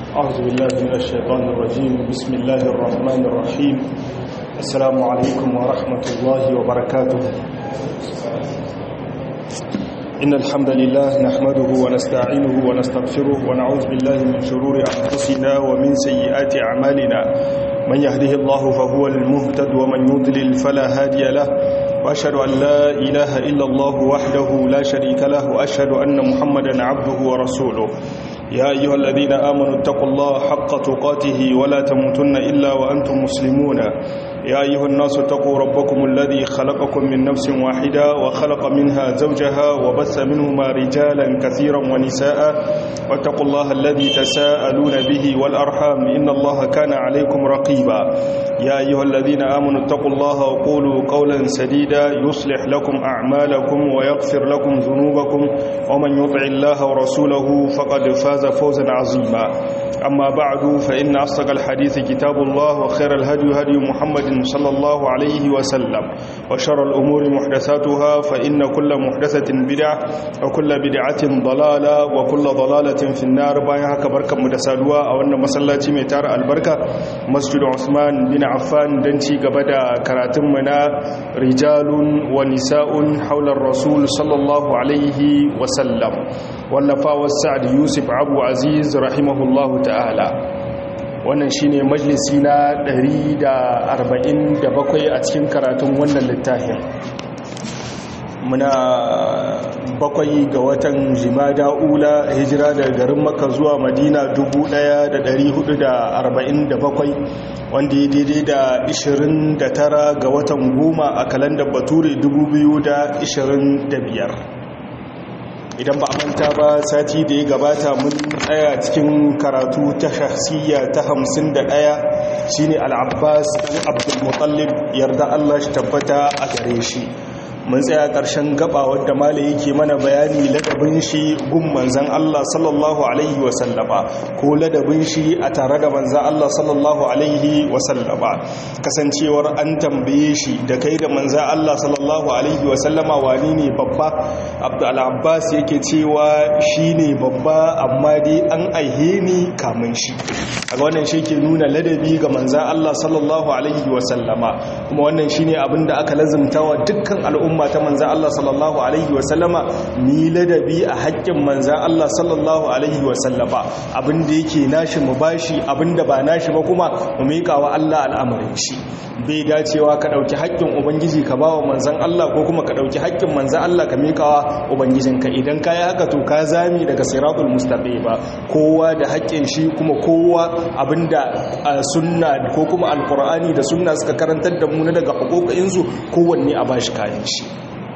أعوذ بالله من الشيطان الرجيم بسم الله الرحمن الرحيم السلام عليكم ورحمة الله وبركاته إن الحمد لله نحمده ونستعينه ونستغفره ونعوذ بالله من شرور أنفسنا ومن سيئات أعمالنا من يهده الله فهو المهتد ومن يضلل فلا هادي له وأشهد أن لا إله إلا الله وحده لا شريك له وأشهد أن محمدا عبده ورسوله يا أيها الذين آمنوا اتقوا الله حق تقاته ولا تموتن إلا وأنتم مسلمون يا أيها الناس اتقوا ربكم الذي خلقكم من نفس واحدة وخلق منها زوجها وبث منهما رجالا كثيرا ونساء واتقوا الله الذي تساءلون به والأرحام إن الله كان عليكم رقيبا يا أيها الذين آمنوا اتقوا الله وقولوا قولا سديدا يصلح لكم أعمالكم ويغفر لكم ذنوبكم ومن يطع الله ورسوله فقد فاز فوزا عظيما أما بعد فإن أصدق الحديث كتاب الله وخير الهدي هدي محمد صلى الله عليه وسلم وشر الأمور محدثاتها فإن كل محدثة بدعة وكل بدعة ضلالة وكل ضلالة في النار بايها كبركة مدسالوا أو أن مسلاتي ميتار البركة مسجد عثمان بن عفان دنتي قبدا كراتمنا رجال ونساء حول الرسول صلى الله عليه وسلم واللفا والسعد يوسف أبو عزيز رحمه الله ta'ala wannan shine majalisi na 147 a cikin karatun wannan littafin muna bakwai ga watan jimada ula hijira daga garin maka zuwa madina 1447 wanda ya daidai da 29 ga watan goma a kalandar bature 2025 idan ba a manta ba sati da ya gabata mun tsaya cikin karatu ta shahsiyya ta hamsin da ɗaya shine al'abbas ɗan abdulmutallib yarda allah shi tabbata a gare shi mun tsaya ƙarshen gaba wadda mala yake mana bayani ladabin shi gun manzan Allah sallallahu alaihi wasallama ko ladabin shi a tare da manzan Allah sallallahu alaihi wasallama kasancewar an tambaye shi da kai da manzan Allah sallallahu alaihi wasallama wani ne babba abdul abbas yake cewa shi ne babba amma dai an aihe ni kamun shi a wannan shi ke nuna ladabi ga manzan Allah sallallahu alaihi wasallama kuma wannan shi ne abinda aka lazimta wa dukkan al'umma al'umma ta manzan Allah sallallahu Alaihi wasallama ni ladabi a haƙƙin manzan Allah sallallahu Alaihi wasallama abinda yake nashi mu bashi abinda ba nashi ba kuma mu miƙa wa Allah al'amarin shi bai dacewa ka ɗauki haƙƙin ubangiji ka ba wa manzan Allah ko kuma ka ɗauki haƙƙin manzan Allah ka miƙa wa ubangijinka idan ka yi haka to ka zami daga siratul mustaƙi ba kowa da haƙƙin shi kuma kowa abinda sunna ko kuma alƙur'ani da sunna suka karantar da mu na daga haƙoƙinsu kowanne a bashi kayan shi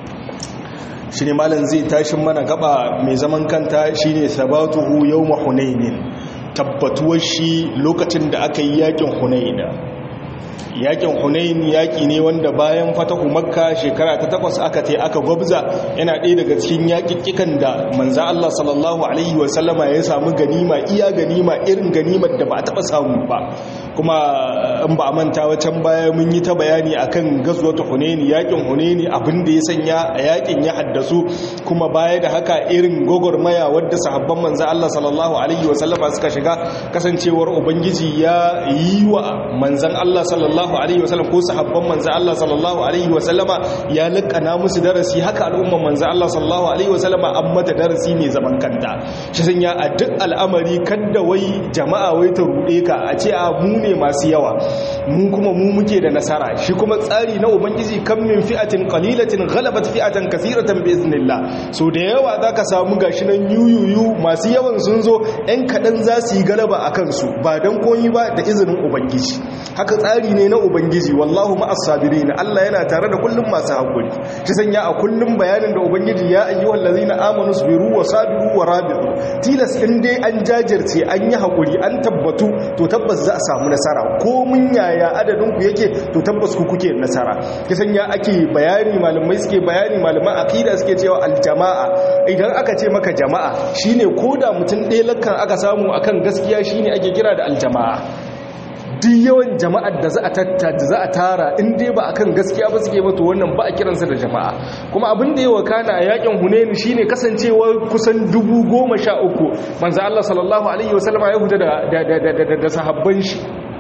shi ne malam zai tashin mana gaba mai zaman kanta shi ne sabatuhu yau mahunainin tabbatuwar shi lokacin da aka yi yakin hunaina yakin hunain yaki ne wanda bayan fatahu makka shekara ta takwas aka te aka gwabza yana ɗaya daga cikin yakikkikan da manza Allah sallallahu alaihi wasallama ya samu ganima iya ganima irin ganimar da ba a taɓa samu ba kuma in ba a manta wacan baya mun yi ta bayani akan gazwatu hunain yakin hunain abin da ya sanya a yakin ya haddasu kuma baya da haka irin gogormaya wadda sahabban manza Allah sallallahu alaihi wasallama suka shiga kasancewar ubangiji ya yi wa manzan Allah sallallahu sallallahu alaihi wasallam ko sahabban manzo Allah sallallahu alaihi wasallama ya lakana musu darasi haka al'umman manzo Allah sallallahu alaihi wasallama an mata darasi ne zaman kanta shi sanya a duk al'amari kadda wai jama'a wai ta rude ka a ce a mu ne masu yawa mu kuma mu muke da nasara shi kuma tsari na ubangiji kam min fi'atin qalilatin ghalabat fi'atan kathiratan bi iznillah so da yawa zaka samu gashi nan yuyuyu masu yawan sun zo ɗan kaɗan za su yi galaba a kansu ba don koyi ba da izinin ubangiji haka tsari ne na ubangiji wallahu ma'as sabirin Allah yana tare da kullum masu hakuri shi sanya a kullum bayanin da ubangiji ya ayyuhal ladzina amanu sabiru wa sabiru wa rabitu tilas in dai an jajirce an yi hakuri an tabbatu to tabbas za a samu nasara ko mun yaya adadin ku yake to tabbas ku kuke nasara shi sanya ake bayani malamai suke bayani malaman aqida suke cewa aljama'a idan aka ce maka jama'a shine koda mutum ɗaya lakkan aka samu akan gaskiya shine ake kira da aljama'a duk yawan jama'ar da za a tattata za a tara in dai ba akan gaskiya ba suke ba to wannan ba a kiransa da jama'a kuma abin da ya wakana a yakin hunain shine kasancewar kusan dubu goma sha uku manzo Allah sallallahu alaihi wasallama ya huta da da sahabban shi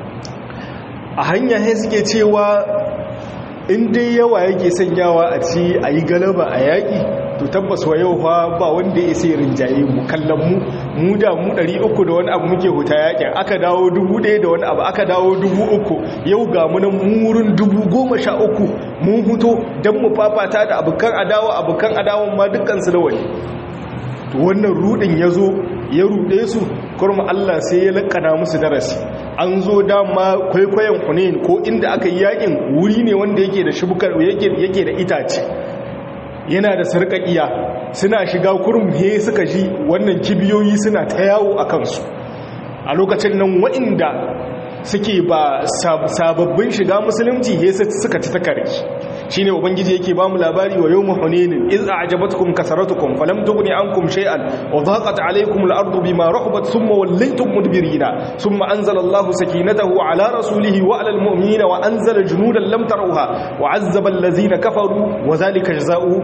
a hanya sai suke cewa in dai yawa yake sanyawa a ci a yi galaba a yaƙi to tabbas wa yau ba wanda ya sai rinjaye mu kallon mu mu da mu 300 da wani abu muke huta yaƙin aka dawo 1000 da wani abu aka dawo 3000 yau ga mu nan murin 10013 mun huto don mu fafata da abokan adawa abokan adawan ma dukkansu da wani to wannan rudin ya zo ya rude su kurma Allah sai ya lakana musu darasi an zo dama kwaikwayon hunain ko inda aka yi yakin wuri ne wanda yake da shubukar yake da itace yana da sarƙaƙiya suna shiga kurum he suka ji wannan kibiyoyi suna ta yawo a kansu a lokacin nan waɗanda suke ba sababbin shiga musulunci he suka ci takare shine ubangiji yake bamu labari wa yawm hunain iz a'jabatkum kasaratukum falam tughni ankum shay'an wa dhaqat alaykum al-ardu bima rahabat thumma wallaytum mudbirina thumma anzala Allahu sakinatahu ala rasulihi wa ala al-mu'minina wa anzala junudan lam tarawha wa 'azzaba allazina kafaru wa dhalika jazaa'u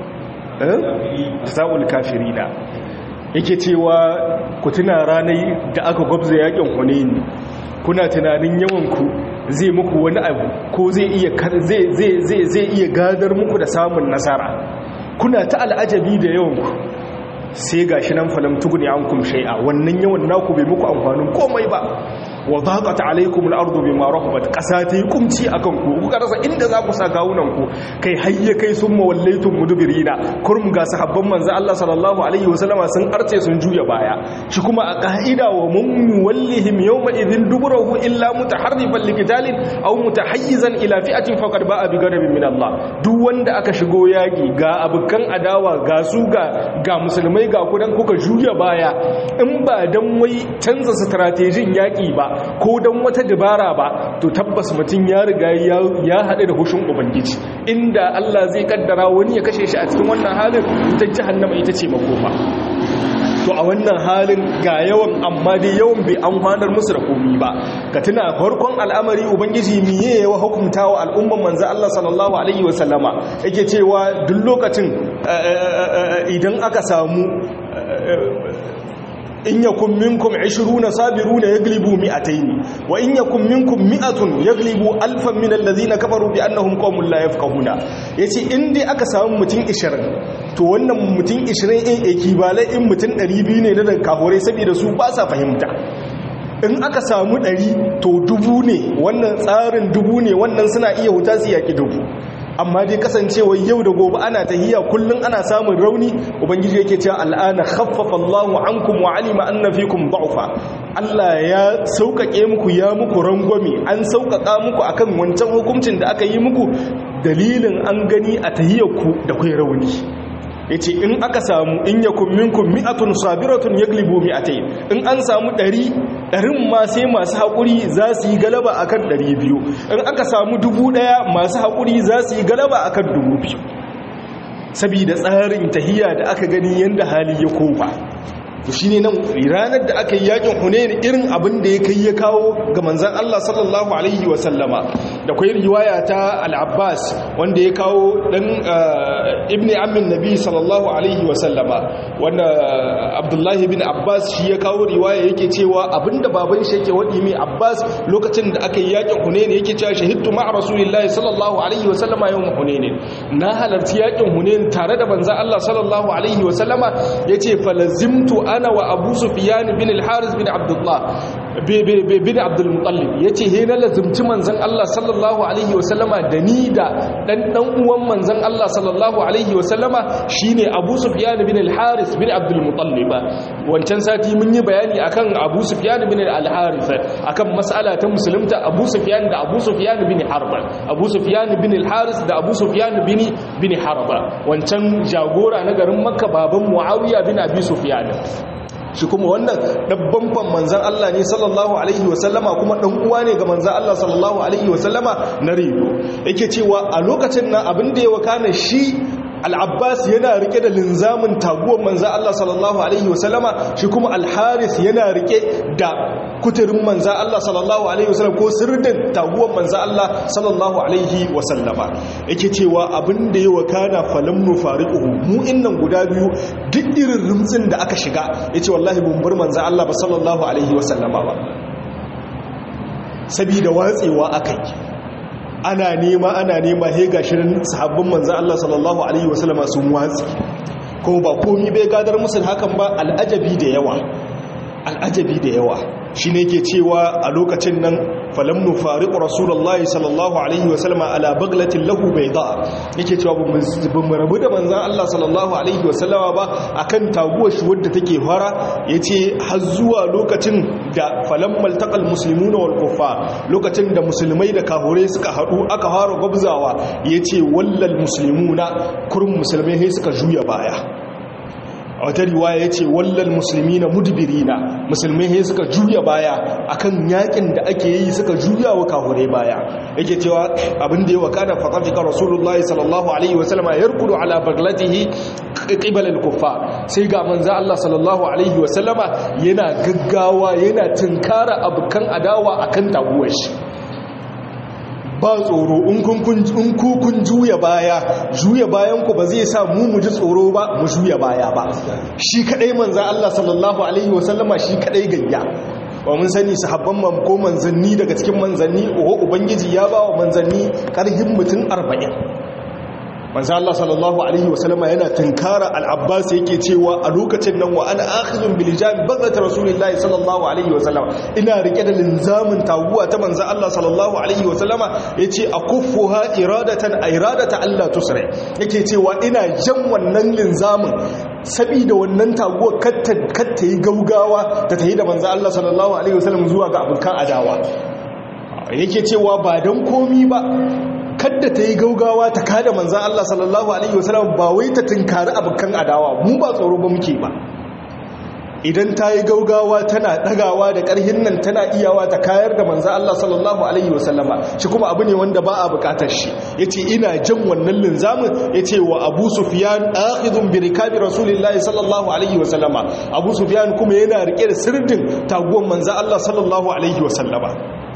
jazaa'ul kafirina yake cewa ku tuna ranar da aka gwabza yakin hunain kuna tunanin yawanku zai muku wani abu ko zai iya zai iya gadar muku da samun nasara kuna ta al'ajabi da yawanku sai gashi nan falam tuguni ankum shay'a wannan yawan naku bai muku amfanin komai ba wa dhaqat alaykum al-ardu bima rahabat qasa ta yi kumci akan ku kuka rasa inda za ku sa kawunan ku kai hayya kai sun mawallaitum mudbirina kurum ga sahabban manzo Allah sallallahu alaihi wasallama sun arce sun juya baya shi kuma a ka'ida wa mum wallihim yawma idhin duburahu illa mutaharrifan liqitalin aw mutahayyizan ila fi'atin faqad ba'a bi ghadabin min Allah duk wanda aka shigo yaki ga abukan adawa ga su ga ga musulmai ga kudan kuka juya baya in ba dan wai canza strategin yaki ba ko don wata dabara ba to tabbas mutum ya riga ya haɗu da hushin ubangiji inda Allah zai kaddara wani ya kashe shi a cikin wannan halin ta jahannama ita ce makoma to a wannan halin ga yawan amma dai yawan bai an hanar musu da komi ba ka tuna farkon al'amari ubangiji miye yawa hukunta wa al'umman manzo Allah sallallahu alaihi wa sallama yake cewa duk lokacin idan aka samu in yakun minkum 20 sabiruna yaglibu mi'atayn wa in yakun minkum mi'atun yaglibu alfan min alladhina kafaru bi annahum qaumun la yafqahuna yace in dai aka samu mutum 20 to wannan mutum 20 in ekibalai in mutum 200 ne da kafirai saboda su ba sa fahimta in aka samu 100 to dubu ne wannan tsarin dubu ne wannan suna iya huta su yaki dubu amma dai kasancewa yau da gobe ana tahiya kullum ana samun rauni ubangiji yake cewa al'ana khaffafa Allahu ankum wa alima anna fikum da'fa Allah ya sauƙaƙe muku ya muku rangwame an sauƙaƙa muku akan wancan hukuncin da aka yi muku dalilin an gani a tahiyarku da kai rauni yace in aka samu in yakum minkum mi'atun sabiratun yaglibu mi'atayn in an samu 100 ɗarin ma sai masu haƙuri za su yi galaba akan 200 in aka samu 1000 masu haƙuri za su yi galaba akan 2000 saboda tsarin tahiya da aka gani yanda hali ya koma to shine nan ranar da aka yi yakin hunain irin abin da ya kai ya kawo ga manzon Allah sallallahu alaihi wa sallama da kai riwaya ta al-Abbas wanda ya kawo dan ibni ammin nabi sallallahu alaihi wa sallama wanda Abdullahi bin Abbas shi ya kawo riwaya yake cewa abinda baban shi yake wadi mai Abbas lokacin da aka yi yakin hunain yake cewa shahidtu ma'a rasulillahi sallallahu alaihi wa sallama yawm hunain na halarci yakin hunain tare da manzon Allah sallallahu alaihi wa sallama yace falazimtu ana wa abu sufiyan bin al-haris bin abdullah bin abdul mutallib yace he na lazumci manzon Allah sallallahu alaihi wa sallama da ni da dan dan uwan manzon Allah sallallahu alaihi wa sallama shine abu sufiyan bin al-haris bin abdul mutallib wancan sati mun yi bayani akan abu sufiyan bin al-haris akan mas'ala ta musulunta abu sufiyan da abu sufiyan bin harb abu sufiyan bin al-haris da abu sufiyan bin bin harb wancan jagora na garin makka baban muawiya bin abi sufyan shi kuma wannan dabban fan manzan Allah ne sallallahu alaihi wasallama kuma dan uwa ne ga manzan Allah sallallahu alaihi wasallama na rido yake cewa a lokacin nan abin da ya wakana shi al-abbas yana rike da linzamin taguwar manzo Allah sallallahu alaihi wasallama shi kuma al-haris yana rike da kuturin manzo Allah sallallahu alaihi wasallam ko sirdin taguwar manzo Allah sallallahu alaihi wasallama yake cewa abin da ya wakana falam nufariquhu mu innan guda biyu duk irin rumtsin da aka shiga yace wallahi bun bar manzo Allah ba sallallahu alaihi wasallama ba sabida watsewa akai ana nema ana nema he gashirin sahabban manzo Allah sallallahu alaihi wasallama sun watsi kuma ba komi bai gadar musu hakan ba al'ajabi da yawa al'ajabi da yawa shi ne ke cewa a lokacin nan falamnu fariƙu rasulallah sallallahu alaihi wasallama ala baglatin lahu bai da yake cewa ba mu rabu da manzan Allah sallallahu alaihi wasallama ba a kan taguwar shi wadda take fara ya ce har zuwa lokacin da falammal taƙal musulmi na walƙufa lokacin da musulmai da kahure suka haɗu aka fara gwabzawa ya ce wallal musulmi na kurin musulmai suka juya baya a wata riwaya ya ce wallal musulmi na mudubiri na musulmai he suka juya baya akan yakin da ake yi suka juya wa kahure baya yake cewa abin da ya wakana faƙafika rasulullahi sallallahu alaihi wasallama ya rikudu ala baglatihi ƙibar al-kufa sai ga manza Allah sallallahu alaihi wasallama yana gaggawa yana tunkara abokan adawa akan taguwar shi ba tsoro in kun juya baya juya bayan ku ba zai sa mu mu ji tsoro ba mu juya baya ba shi kadai manzan Allah sallallahu alaihi wasallama shi kadai gayya ba mun sani sahabban man ko manzanni daga cikin manzanni oho ubangiji ya ba wa manzanni karhin mutum arba'in manzo Allah sallallahu alaihi wasallama yana tunkara al-Abbas yake cewa a lokacin nan wa ana akhizun bil jami bazat rasulillahi sallallahu alaihi wasallama ina rike da linzamin taguwa ta manzo Allah sallallahu alaihi wasallama yace akuffuha iradatan iradata Allah tusra yake cewa ina jan wannan linzamin sabida wannan taguwa katta katta yi gaugawa ta tayi da manzo Allah sallallahu alaihi wasallam zuwa ga abukan adawa yake cewa ba dan komi ba kadda ta yi gaugawa ta kada manzan Allah sallallahu Alaihi wasallam ba wai ta tunkari abokan adawa mu ba tsoro ba muke ba idan ta yi gaugawa tana ɗagawa da ƙarhin nan tana iyawa ta kayar da manzan Allah sallallahu Alaihi wasallama shi kuma abu ne wanda ba a buƙatar shi ya ce ina jan wannan linzamin ya ce wa abu sufiyan akhidun bi rikabi rasulillahi sallallahu Alaihi wasallama abu sufiyan kuma yana riƙe da sirdin taguwan manzan Allah sallallahu Alaihi wasallama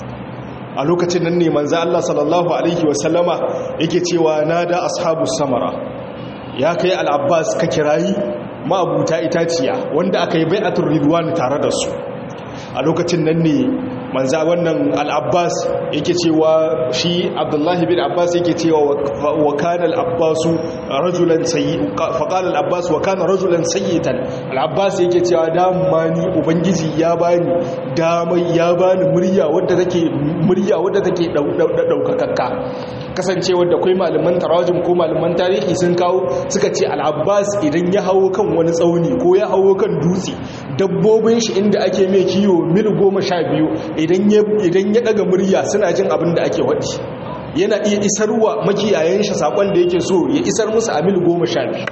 a lokacin nan ne manzo Allah sallallahu alaihi wasallama yake cewa nada ashabus samara ya kai al-abbas ka kirayi ma'abuta itaciya wanda aka yi bai'atul ridwan tare da su a lokacin nan ne manza wannan al-abbas yake cewa shi abdullahi bin abbas yake cewa wa kana al-abbasu rajulan sayyi fa qala al-abbas wa kana rajulan sayyitan al-abbas yake cewa dama ni ubangiji ya bani dama ya bani murya wadda take murya wadda take daukakakka kasancewar da kai malaman tarajum ko malaman tarihi sun kawo suka ce al-abbas idan ya hawo kan wani tsauni ko ya hawo kan dutse dabbobin shi inda ake mai kiyo mil goma sha biyu idan ya daga murya suna jin abin da ake waɗi yana iya isarwa makiyayen shi sakon da yake so ya isar musu a mil goma sha biyu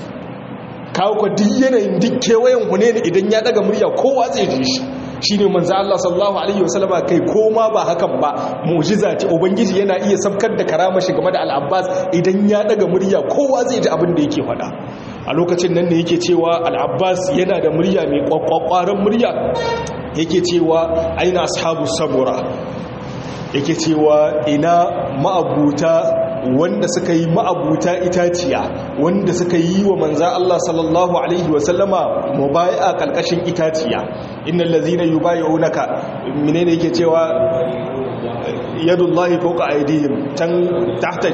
kawo kwa duk yanayin duk kewayen hune ne idan ya daga murya kowa zai ji shi shi ne manzo Allah sallallahu alaihi wasallama kai koma ba hakan ba mu'jiza ce ubangiji yana iya sabkar da karama shi game da al-Abbas idan ya daga murya kowa zai ji abin da yake faɗa a lokacin nan ne yake cewa al-Abbas yana da murya mai kwakwakwaran murya yake cewa aina ashabu sabura yake cewa ina ma'abuta wanda suka yi ma'abuta itaciya wanda suka yi wa manza Allah sallallahu alaihi wasallama mubai'a kalkashin itaciya innal ladzina yubayyi'unaka menene yake cewa yadullahi fawqa aydihim tan tahta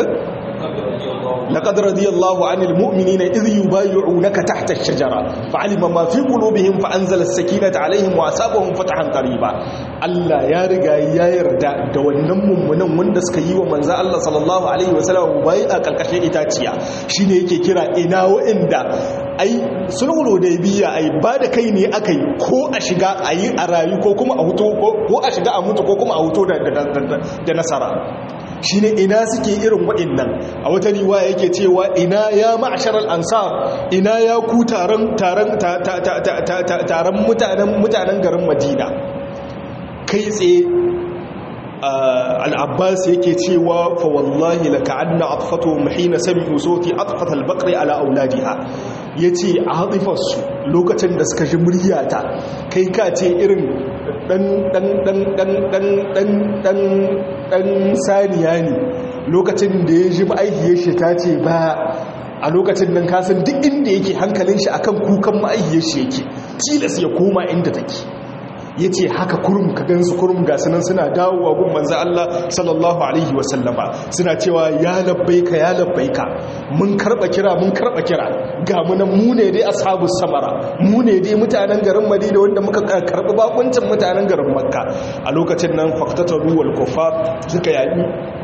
لقد رضي الله عن المؤمنين إذ يبايعونك تحت الشجرة فعلم ما في قلوبهم فأنزل السكينة عليهم وأسابهم فتحا قريبا الله يا رجا يا يردا da wannan mummunan wanda suka yi wa manzo Allah sallallahu alaihi wasallam bai a kalkashin itaciya shine yake kira ina wa'inda ai sulhul hudaybiya ai ba da kai ne akai ko a shiga ayi a rayu ko kuma a huto ko a shiga a mutu ko kuma a huto da nasara shine ina suke irin waɗannan a wata riwaya yake cewa ina ya ma'ashar al-ansar ina ya ku taron taron taron mutanen mutanen garin Madina kai tsaye al'abbas yake cewa fa wallahi laka anna atfatu mahina sami'u sauti atfat al-baqri ala auladiha yace atifarsu lokacin da suka ji muryata kai ka ce irin dan dan dan dan dan dan dan dan saniya ne lokacin da ya ji ma'aihiyar shi ta ce ba a lokacin nan kasan duk inda yake hankalin shi akan kukan ma'aihiyar shi yake tilas ya koma inda take ya ce haka kurum ka gansu kurum ga sunan suna dawowa gun manzan Allah sallallahu Alaihi wasallama suna cewa ya labbaika ya labbaika mun karba kira mun karba kira ga munan mu ne dai ashabu samara mu ne dai mutanen garin madina wanda muka karbi bakuncin mutanen garin makka a lokacin nan faktataru wal kufa suka yaƙi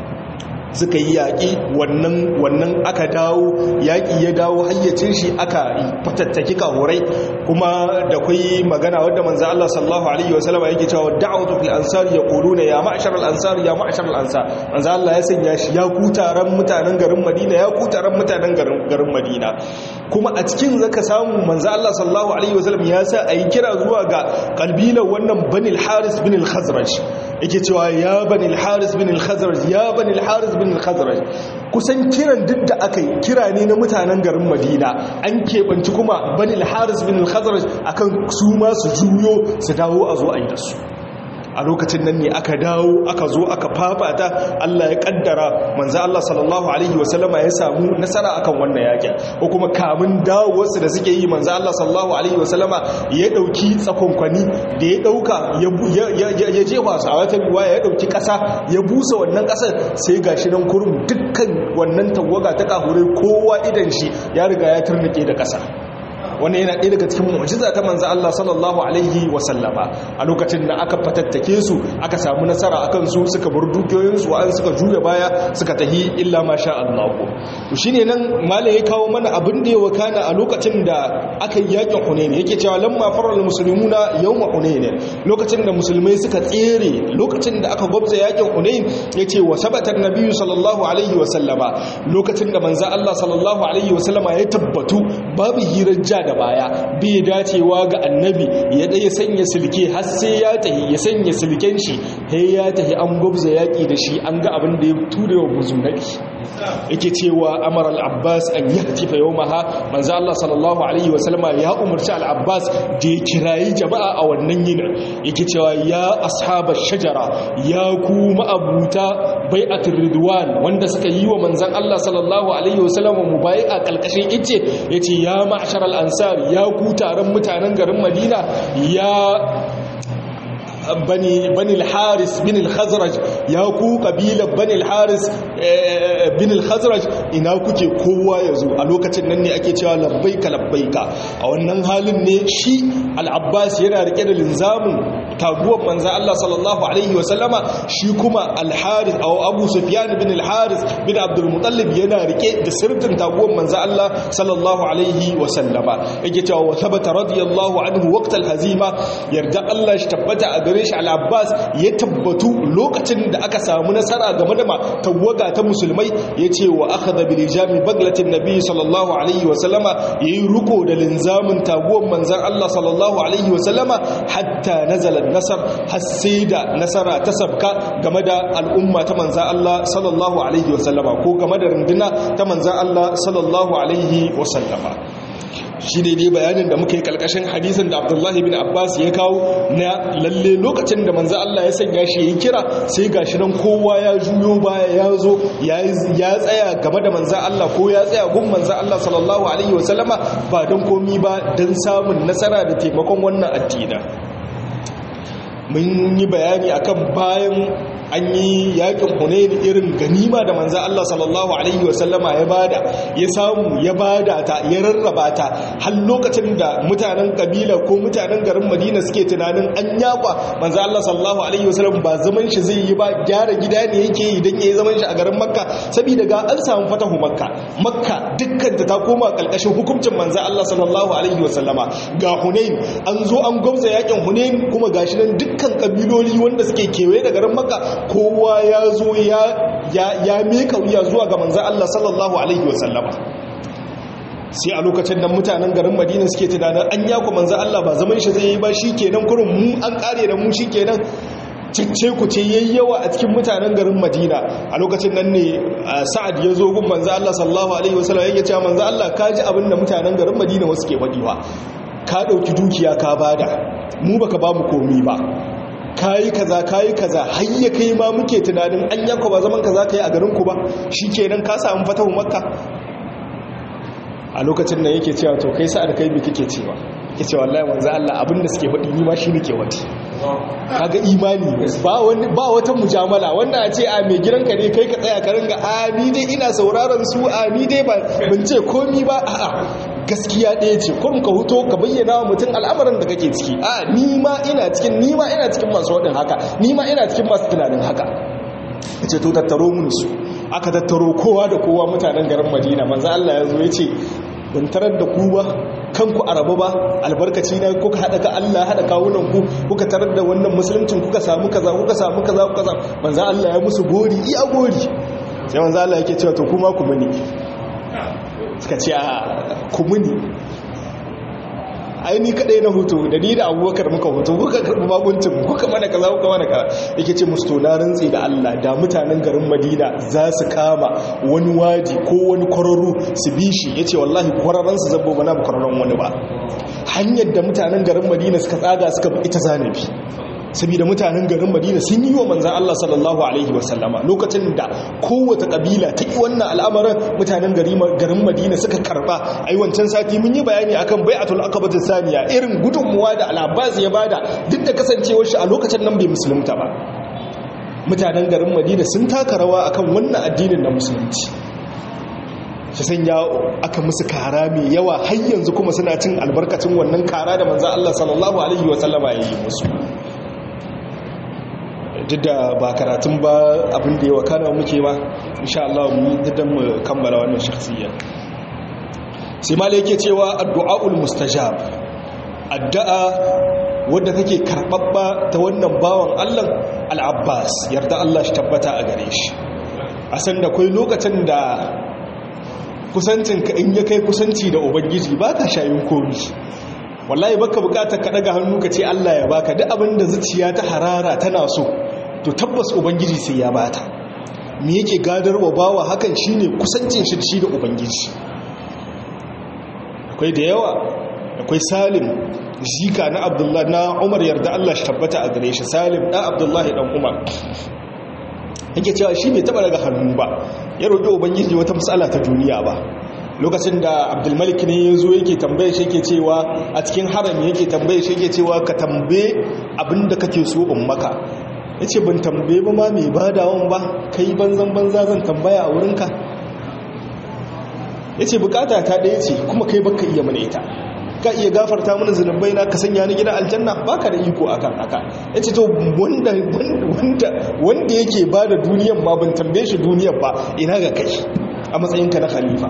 suka yi yaƙi wannan wannan aka dawo yaƙi ya dawo hayyacin shi aka fatattaki kahurai kuma da kai magana wadda manzo Allah sallallahu alaihi wasallam yake cewa da'watu fil ansar yaquluna ya ma'shar al ansar ya ma'shar al ansar manzo Allah ya sanya shi ya ku taron mutanen garin Madina ya ku taron mutanen garin garin Madina kuma a cikin zaka samu manzo Allah sallallahu alaihi wasallam ya sa ayi kira zuwa ga kalbilan wannan banil haris bin al khazraj yake cewa ya banil haris bin al khazraj ya banil haris bin al-khazraj kusan kiran duk da aka yi kira ne na mutanen garin madina an keɓanci kuma bani al-haris bin al-khazraj akan su ma su juyo su dawo a zo a yi da su a lokacin nan ne aka dawo aka zo aka fafata Allah ya kaddara manzo Allah sallallahu alaihi wasallama ya samu nasara akan wannan yakin ko kuma kamun dawowarsu da suke yi manzo Allah sallallahu alaihi wasallama ya dauki tsakonkwani da ya dauka ya jefa su a wata riwaya ya dauki kasa ya busa wannan kasar sai gashi nan kurum dukkan wannan tawaga ta kahure kowa idan shi ya riga ya turnike da kasa wannan yana ɗaya daga cikin mu'jiza ta manzo Allah sallallahu alaihi wa sallama a lokacin da aka fatattake su aka samu nasara akan su suka bar dukiyoyin su an suka juya baya suka tahi illa ma sha Allah to shine nan malai ya kawo mana abin da ya wakana a lokacin da aka yi yakin Hunayn yake cewa lamma faral muslimuna yawm Hunayn lokacin da musulmai suka tsere lokacin da aka gwabza yakin Hunayn yace wa sabata nabiyyu sallallahu alaihi wa sallama lokacin da manzo Allah sallallahu alaihi wa sallama ya tabbatu babu hirar ja da baya bai dacewa ga annabi ya ɗaya sanya silke har sai ya tahi ya sanya silken shi sai ya tahi an gwabza yaƙi da shi an ga abin da ya ture wa muzunaki yake cewa amara al-abbas an yahtifa yawmaha manzo Allah sallallahu alaihi wa sallama ya umarci al-abbas da ya kirayi jama'a a wannan yinin yake cewa ya ashabar shajara ya ku ma'abuta bai'atul ridwan wanda suka yi wa manzon Allah sallallahu alaihi wa sallama mubai'a kalkashin ice yace ya ma'shar al-ansar ya ku taron mutanen garin Madina ya bani bani al-haris bin al-khazraj ya ku kabilar bani al-haris bin al-khazraj ina kuke kowa yazo a lokacin nan ne ake cewa labbaika labbaika a wannan halin ne shi al-abbas yana rike da linzamin taguwar manzo Allah sallallahu alaihi wa sallama shi kuma al-haris aw abu sufyan bin al-haris bin abdul muttalib yana rike da sirrin taguwar manzo Allah sallallahu alaihi wa sallama yake cewa wa thabata radiyallahu anhu waqt al-hazima yarda Allah shi tabbata a gare shi al-abbas ya tabbatu lokacin da aka samu nasara game da tawaga ta musulmai yace wa akhadha bi lijami baglatin nabi sallallahu alaihi wa sallama yayi ruko da linzamin taguwar manzon Allah sallallahu alaihi wa sallama hatta nazala nasar har sai da nasara ta sabka game da al'umma ta manzon Allah sallallahu alaihi wa sallama ko game da runduna ta manzon Allah sallallahu alaihi wa sallama shi ne dai bayanin da muka yi kalkashin hadisin da abdullahi bin abbas ya kawo na lalle lokacin da manzo Allah ya sanya shi yin kira sai gashi nan kowa ya juyo baya ya zo ya tsaya game da manzo Allah ko ya tsaya gun manzo Allah sallallahu alaihi wasallama ba don komi ba don samun nasara da taimakon wannan addina mun yi bayani akan bayan an yi yakin hunayin irin ganima da manza Allah sallallahu alaihi wasallama ya bada ya samu ya bada ta ya rarraba ta har lokacin da mutanen kabila ko mutanen garin Madina suke tunanin an yaba manza Allah sallallahu alaihi wasallam ba zaman shi zai yi ba gyara gida ne yake yi dan yayi zaman shi a garin Makka saboda ga an samu fatahu Makka Makka dukkan ta koma kalkashin hukuncin manza Allah sallallahu alaihi wasallama ga Hunain an zo an gwamza yakin Hunain kuma gashi nan dukkan kabiloli wanda suke kewaye da garin Makka kowa ya zo ya meka wuya zuwa ga manzan Allah sallallahu Alaihi wasallama sai a lokacin da mutanen garin madina suke tunanin an yaku manzan Allah ba zaman shi zai yi ba shi kenan kurin mu an kare da mu shi kenan cicce ku ce yayyawa a cikin mutanen garin madina a lokacin nan ne sa'ad ya zo gun manzo Allah sallallahu alaihi wasallam yake cewa manzo Allah ka ji abin da mutanen garin madina wasu ke faɗiwa ka ɗauki dukiya ka bada mu baka ba mu komi ba kayi kaza kayi kaza har ya kai ma muke tunanin an yanka ba zaman kaza kai a garin ku ba shikenan ka samu fatahu makka a lokacin nan yake cewa to kai sa'ad kai me kake cewa yake cewa wallahi manzo Allah abinda suke faɗi ni ma shi nake wati kaga imani ba wani ba wata mujamala wanda a ce a mai gidanka ne kai ka tsaya ka ringa a ni dai ina sauraron su a ni dai ban ce komi ba a'a gaskiya ɗaya ce kun ka huto ka bayyana wa mutum al'amarin da kake ciki a ni ma ina cikin ni ma ina cikin masu waɗin haka ni ma ina cikin masu tunanin haka ce to tattaro mun su aka tattaro kowa da kowa mutanen garin madina manzo Allah ya zo ya ce ban tarar da ku ba kanku a rabu ba albarkaci na kuka haɗa ka Allah haɗa kawunan ku kuka tarar da wannan musuluncin kuka samu kaza kuka samu kaza kuka samu manzo Allah ya musu gori iya gori sai manzo Allah yake cewa to kuma ku muni suka ce a ku muni aini kadai na hutu da ni da abubakar muka hutu kuka karɓi babuncin kuka mana kaza kuka mana kaza yake ce musu to na rantsi da Allah da mutanen garin Madina za su kama wani wadi ko wani kwararru su bi shi yace wallahi kwararran su zabbo bana ba kwararran wani ba hanyar da mutanen garin Madina suka tsaga suka bi ita zanabi saboda mutanen garin madina sun yi wa manzan Allah sallallahu Alaihi wasallama lokacin da kowace kabila ta yi wannan al'amarin mutanen garin madina suka karba a yi wancan sati mun yi bayani akan bai'atul akabatin saniya irin gudunmuwa da al'abbas ya bada duk da kasancewar shi a lokacin nan bai musulunta ba mutanen garin madina sun taka rawa akan wannan addinin na musulunci shi sanya aka musu kara mai yawa har yanzu kuma suna cin albarkacin wannan kara da manzan Allah sallallahu Alaihi wasallama ya yi musu duk da ba karatun ba abin da yawa kana muke ba insha Allah mu yi duk mu kammala wannan shakhsiyya sai malai yake cewa addu'aul mustajab addu'a wadda take karbabba ta wannan bawan Allah al-Abbas yarda Allah shi tabbata a gare shi a san da kai lokacin da kusancin ka in ya kai kusanci da ubangiji baka shayin komi wallahi baka bukatar ka daga hannu ka ce Allah ya baka duk abin da zuciya ta harara tana so to tabbas ubangiji sai ya bata me yake gadarwa bawa hakan shine kusancin shi da shi da ubangiji akwai da yawa akwai salim zika na abdullahi na umar yarda Allah shi tabbata a gare shi salim dan abdullahi dan umar yake cewa shi bai taba daga hannu ba ya roƙi ubangiji wata matsala ta duniya ba lokacin da abdulmalik ne ya zo yake tambaye shi yake cewa a cikin harami yake tambaye shi yake cewa ka tambaye abinda kake so in maka ya ce ban tambaye ba ma mai badawan ba kai banzan banza zan tambaya a wurinka ya ce bukata ta ɗaya ce kuma kai baka iya mana ita ka iya gafarta mana zunubai na ka sanya ni gidan aljanna baka da iko akan haka ya ce to wanda yake ba da duniyan ma ban tambaye shi duniyan ba ina ga kai a matsayinka na khalifa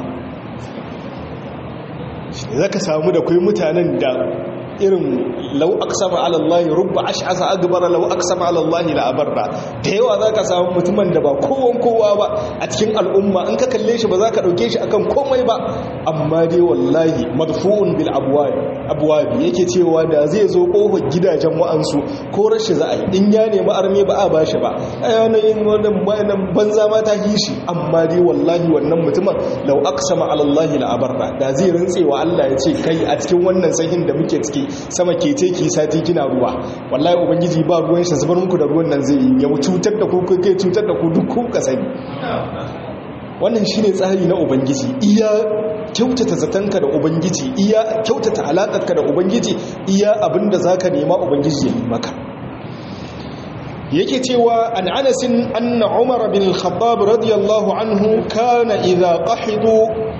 za ka samu da kai mutanen da irin lau aksama alallahi rubba ash'asa agbara lau aksama alallahi la abarra da yawa za ka samu mutumin da ba kowan kowa ba a cikin al'umma in ka kalle shi ba za ka ɗauke shi akan komai ba amma dai wallahi madfu'un bil abwabi yake cewa da zai zo kofar gidajen wa'ansu ko rashi za a yi in ya nemi arme ba a bashi ba yanayin wannan banza ma ta hishi amma dai wallahi wannan mutumin lau aksama alallahi la abarra da zai rantsewa Allah ya ce kai a cikin wannan sahin da muke ciki sama ke ce ki sati kina ruwa wallahi ubangiji ba ruwan shi zubar muku da ruwan nan zai yi ya cutar da ku kai cutar da ku duk ku ka sani wannan shine tsari na ubangiji iya kyautata zatanka da ubangiji iya kyautata alakarka da ubangiji iya abinda zaka nema ubangiji ya yi maka yake cewa an anasin anna umar bin al-khattab radiyallahu anhu kana idha qahidu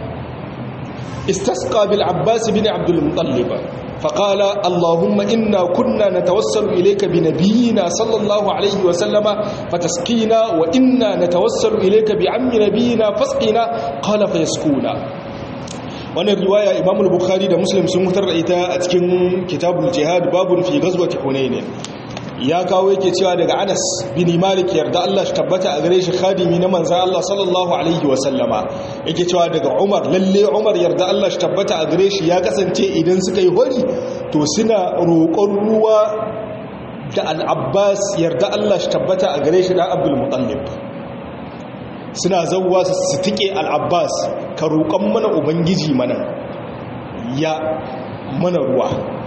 استسقى بالعباس بن عبد المطلب فقال اللهم إنا كنا نتوسل إليك بنبينا صلى الله عليه وسلم فتسقينا وإنا نتوسل إليك بعم نبينا فاسقنا قال فيسكونا wannan riwaya imam al-bukhari da muslim sun mutar da ita a cikin kitabul jihad babun fi ghazwati hunain ya kawo yake cewa daga Anas bin Malik yarda Allah shi tabbata a gare shi khadimi na manzon Allah sallallahu alaihi wa sallama yake cewa daga Umar lalle Umar yarda Allah shi tabbata a gare shi ya kasance idan suka yi hori to suna roƙon ruwa da al-abbas yarda Allah shi tabbata a gare shi da abdul mutallib suna zauwa su tike al-abbas ka roƙon mana ubangiji mana ya mana ruwa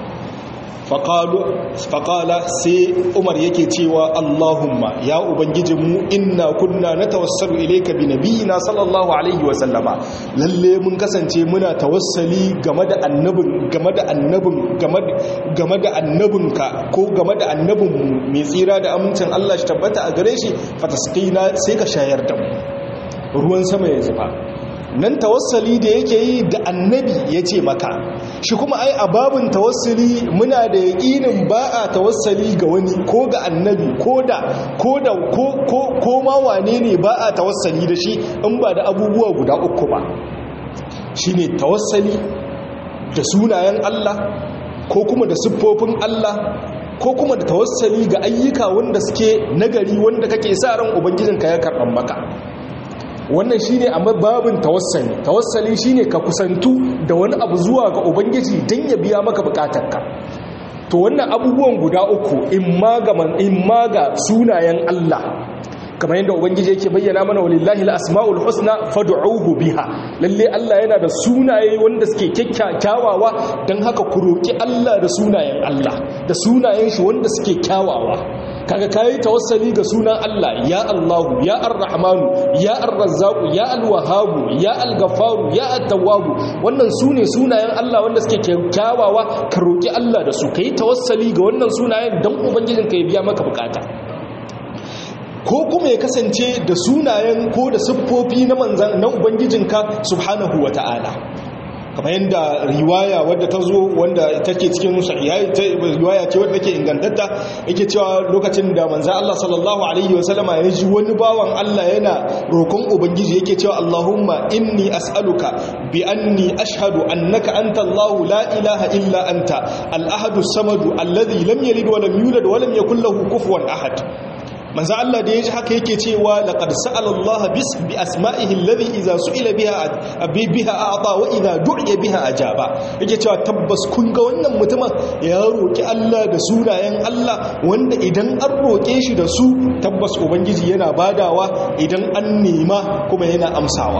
faƙala sai umar yake cewa allahumma ya ubangijinmu inna kunna na tawassalu ilaika bi nabiyina sallallahu alaihi wasallama lalle mun kasance muna tawassali game da annabin game da annabin game da annabinka ko game da annabinmu mai tsira da amincin Allah shi tabbata a gare shi fatasqina sai ka shayar da mu ruwan sama ya zuba nan tawassali da yake yi da annabi ya ce maka shi kuma ai a babin tawassali muna da yaƙinin ba a tawassali ga wani ko ga annabi ko da ko da ko ma wane ne ba a tawassali da shi in ba da abubuwa guda uku ba shi ne tawassali da sunayen Allah ko kuma da siffofin Allah ko kuma da tawassali ga ayyuka wanda suke nagari wanda kake sa ran ubangijinka ya karɓan maka wannan shine a babin tawassali tawassali shine ka kusantu da wani abu zuwa ga ubangiji don ya biya maka bukatarka to wannan abubuwan guda uku in ma ga sunayen Allah kamar yadda ubangiji yake bayyana mana walillahi al-asmaul husna fad'uhu biha lalle Allah yana da sunaye wanda suke kyakkyawawa dan haka ku roki Allah da sunayen Allah da sunayen shi wanda suke kyawawa kaga kayi tawassali ga sunan Allah ya Allahu ya Ar-Rahmanu ya Ar-Razzaqu ya Al-Wahhabu ya Al-Ghaffaru ya At-Tawwabu wannan sune sunayen Allah wanda suke kyawawa ka roki Allah da su kai tawassali ga wannan sunayen dan ubangijinka ya biya maka bukata ko kuma ya kasance da sunayen ko da siffofi na manzan na ubangijinka subhanahu wa ta'ala kamar yadda riwaya wadda ta zo wanda take cikin riwaya ce wadda take ingantatta yake cewa lokacin da manzan Allah sallallahu alaihi wasallama ya ji wani bawan Allah yana roƙon ubangiji yake cewa Allahumma inni as'aluka bi anni ashhadu annaka anta Allahu la ilaha illa anta al-ahadu samadu alladhi lam yalid wa lam yulad wa lam yakul lahu kufuwan ahad manzo Allah da yaji haka yake cewa laqad sa'ala Allah bis bi asma'ihi alladhi idza su'ila biha abi biha a'ta wa idza du'iya biha ajaba yake cewa tabbas kun ga wannan mutumin ya roki Allah da sunayen Allah wanda idan an roke shi da su tabbas ubangiji yana badawa idan an nema kuma yana amsawa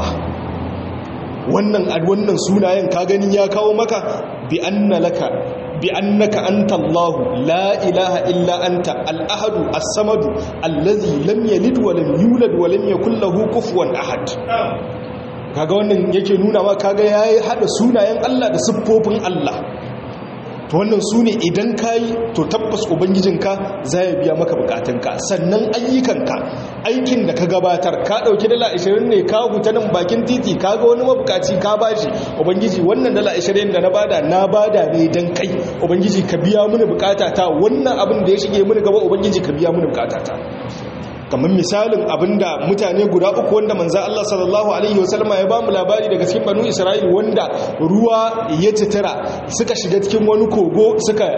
wannan wannan sunayen ka ganin ya kawo maka bi anna laka bi annaka anta Allah la ilaha illa anta al-ahad as-samad allazi lam yalid wa lam yulad wa lam yakul lahu kufuwan ahad kaga wannan yake nuna ma kaga yayi hada sunayen Allah da siffofin Allah to wannan sune idan kai to tabbas ubangijinka zai biya maka bukatunka sannan ayyukanka aikin da ka gabatar ka dauki dala 20 ne ka huta nan bakin titi kaga wani mabukaci ka bashi ubangiji wannan dala 20 da na bada na bada ne dan kai ubangiji ka biya mini bukatata wannan abin da ya shige mini gaba ubangiji ka biya mini bukatata kamar misalin abinda mutane guda uku wanda manzan Allah sallallahu Alaihi wasallama ya ba mu labari daga cikin banu Isra'il wanda ruwa ya citira suka shiga cikin wani kogo suka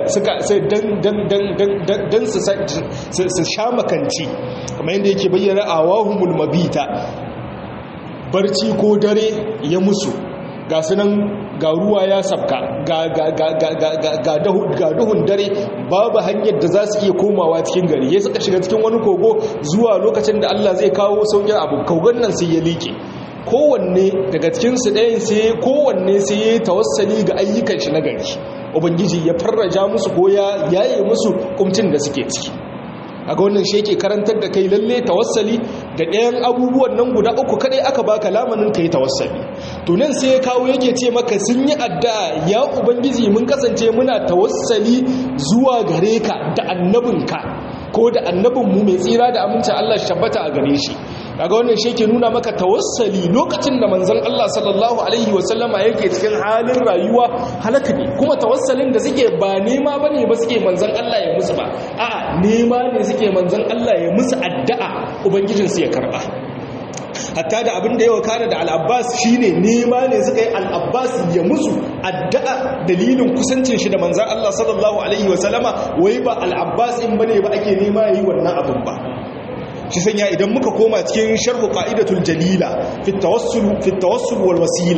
don su sha makanci kamar yadda yake bayyana a wahumul mabita barci ko dare ya musu ga sunan ga ruwa ya sabka ga duhun dare babu hanyar da za su iya komawa cikin gari ya suka shiga cikin wani kogo zuwa lokacin da Allah zai kawo sauƙin abu kogon nan sai ya liƙe kowanne daga cikinsu ɗayan sai kowanne sai ya yi tawassali ga ayyukan shi na gari ubangiji ya farraja musu ko ya yaye musu kumcin da suke ciki a ga wannan shi yake karantar da kai lalle tawassali da ɗayan abubuwan nan guda uku kadai aka baka lamanin kai tawassali to nan sai ya kawo yake ce maka sun yi addu'a ya ubangiji mun kasance muna tawassali zuwa gare ka da annabinka ko da annabinmu mai tsira da amincin Allah shi tabbata a gare shi kaga wannan shi yake nuna maka tawassali lokacin da manzon Allah sallallahu alaihi wasallama yake cikin halin rayuwa halaka ne kuma tawassalin da suke ba nema bane ba suke manzon Allah ya musu ba a'a nema ne suke manzon Allah ya musu addu'a ubangijin su ya karba hatta da abin da ya wakana da al-Abbas shine nema ne suka yi al-Abbas ya musu addu'a dalilin kusancin shi da manzon Allah sallallahu alaihi wasallama wai ba al-Abbas in bane ba ake nema yayi wannan abin ba shi sanya idan muka koma cikin sharhu qa'idatul jalila fi tawassul fi tawassul wal wasila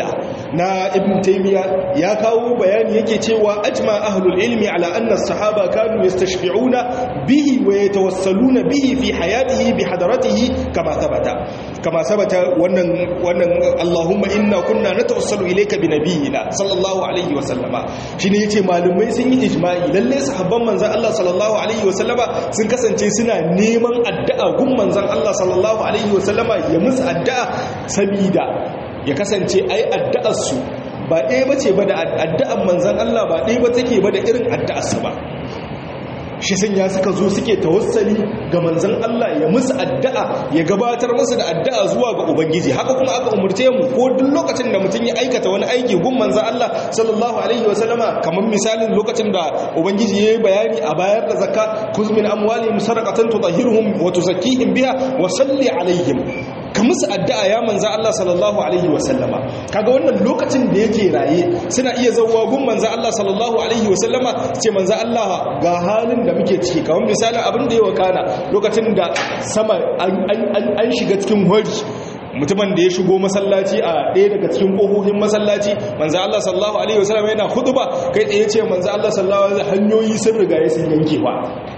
na ibn taymiya ya kawo bayani yake cewa ajma ahlul ilmi ala anna as-sahaba kanu yastashfi'una bihi wa yatawassaluna bihi fi hayatihi bi hadaratihi kama thabata kama sabata wannan wannan Allahumma inna kunna natawassalu ilayka bi nabiyyina sallallahu alaihi wa sallama shine yace malumai sun yi ijma'i lalle sahabban manzon Allah sallallahu alaihi wa sallama sun kasance suna neman addu'a gun manzon Allah sallallahu alaihi wa sallama ya musu addu'a sabida ya kasance ai addu'ar su ba ɗaya bace ba da addu'ar manzon Allah ba ɗaya ba take ba da irin addu'ar su ba shi sun ya suka zo suke tawassali ga manzan Allah ya musu addu'a ya gabatar musu da addu'a zuwa ga ubangiji haka kuma aka umurce mu ko duk lokacin da mutum ya aikata wani aiki gun manzan Allah sallallahu alaihi wa sallama kamar misalin lokacin da ubangiji ya yi bayani a bayar da zakka kuz min amwalihim sadaqatan tutahhiruhum wa tuzakkihim biha wa salli alaihim ka musu addu'a ya manza Allah sallallahu alaihi wasallama kaga wannan lokacin da yake raye suna iya zauwa gun manza Allah sallallahu alaihi wasallama ce manza Allah ga halin da muke ciki kamar misalin abin da ya wakana lokacin da sama an shiga cikin hori mutumin da ya shigo masallaci a ɗaya daga cikin ƙofofin masallaci manzo Allah sallallahu alaihi wasallam yana khutba kai tsaye ce manzo Allah sallallahu alaihi hanyoyi sun riga sun yankewa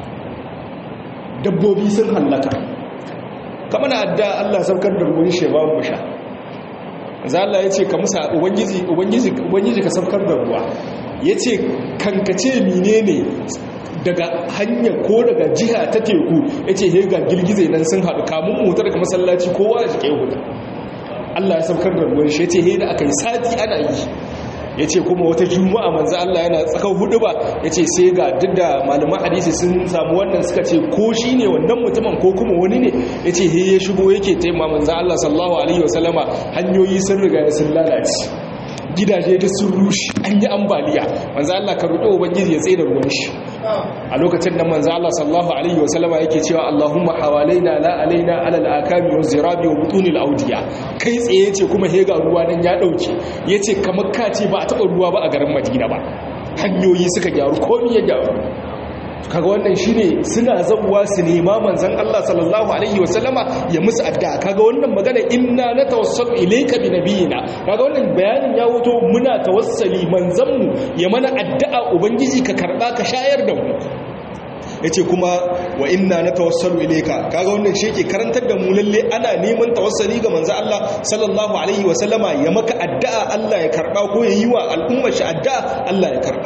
dabbobi sun hallaka kama na adda Allah saukar da ruwan shi ba mu sha za Allah ya ce ka musa ubangiji ubangiji ubangiji ka saukar da ruwa ya ce kankace menene daga hanya ko daga jiha ta teku ya ce ga girgize nan sun haɗu kamun motar daga masallaci kowa da jike hudu Allah ya saukar da ruwan shi ya ce he da aka yi sati ana yi ya ce kuma wata juma'a manzo Allah yana tsakan hudu ba ya ce sai ga duk da malaman hadisi sun samu wannan suka ce ko shi ne wannan mutumin ko kuma wani ne ya ce ya shigo yake taima manzo Allah sallallahu alaihi wasallama hanyoyi sun riga sun lalace gidaje da sun rushe an yi ambaliya manzo Allah ka roƙi ubangiji ya tsaye da ruwan shi a lokacin da manzo Allah sallallahu alaihi wasallama yake cewa Allahumma hawalaina la alaina ala al-akami wa zirabi wa butunil awdiya kai tsaye ce kuma hega ruwa nan ya dauke yace kamar ka ce ba a taba ruwa ba a garin Madina ba hanyoyi suka gyaru komai ya gyaru kaga wannan shine suna zabuwa su nema manzon Allah sallallahu alaihi wasallama ya musu addu'a kaga wannan magana inna natawassalu ilayka bi nabiyina kaga wannan bayanin ya wuto muna tawassali manzon mu ya mana addu'a ubangiji ka karba ka shayar da mu yace kuma wa inna natawassalu ilayka kaga wannan shi ke karantar da mu lalle ana neman tawassali ga manzon Allah sallallahu alaihi wasallama ya maka addu'a Allah ya karba ko ya yi wa al'ummar shi addu'a Allah ya karba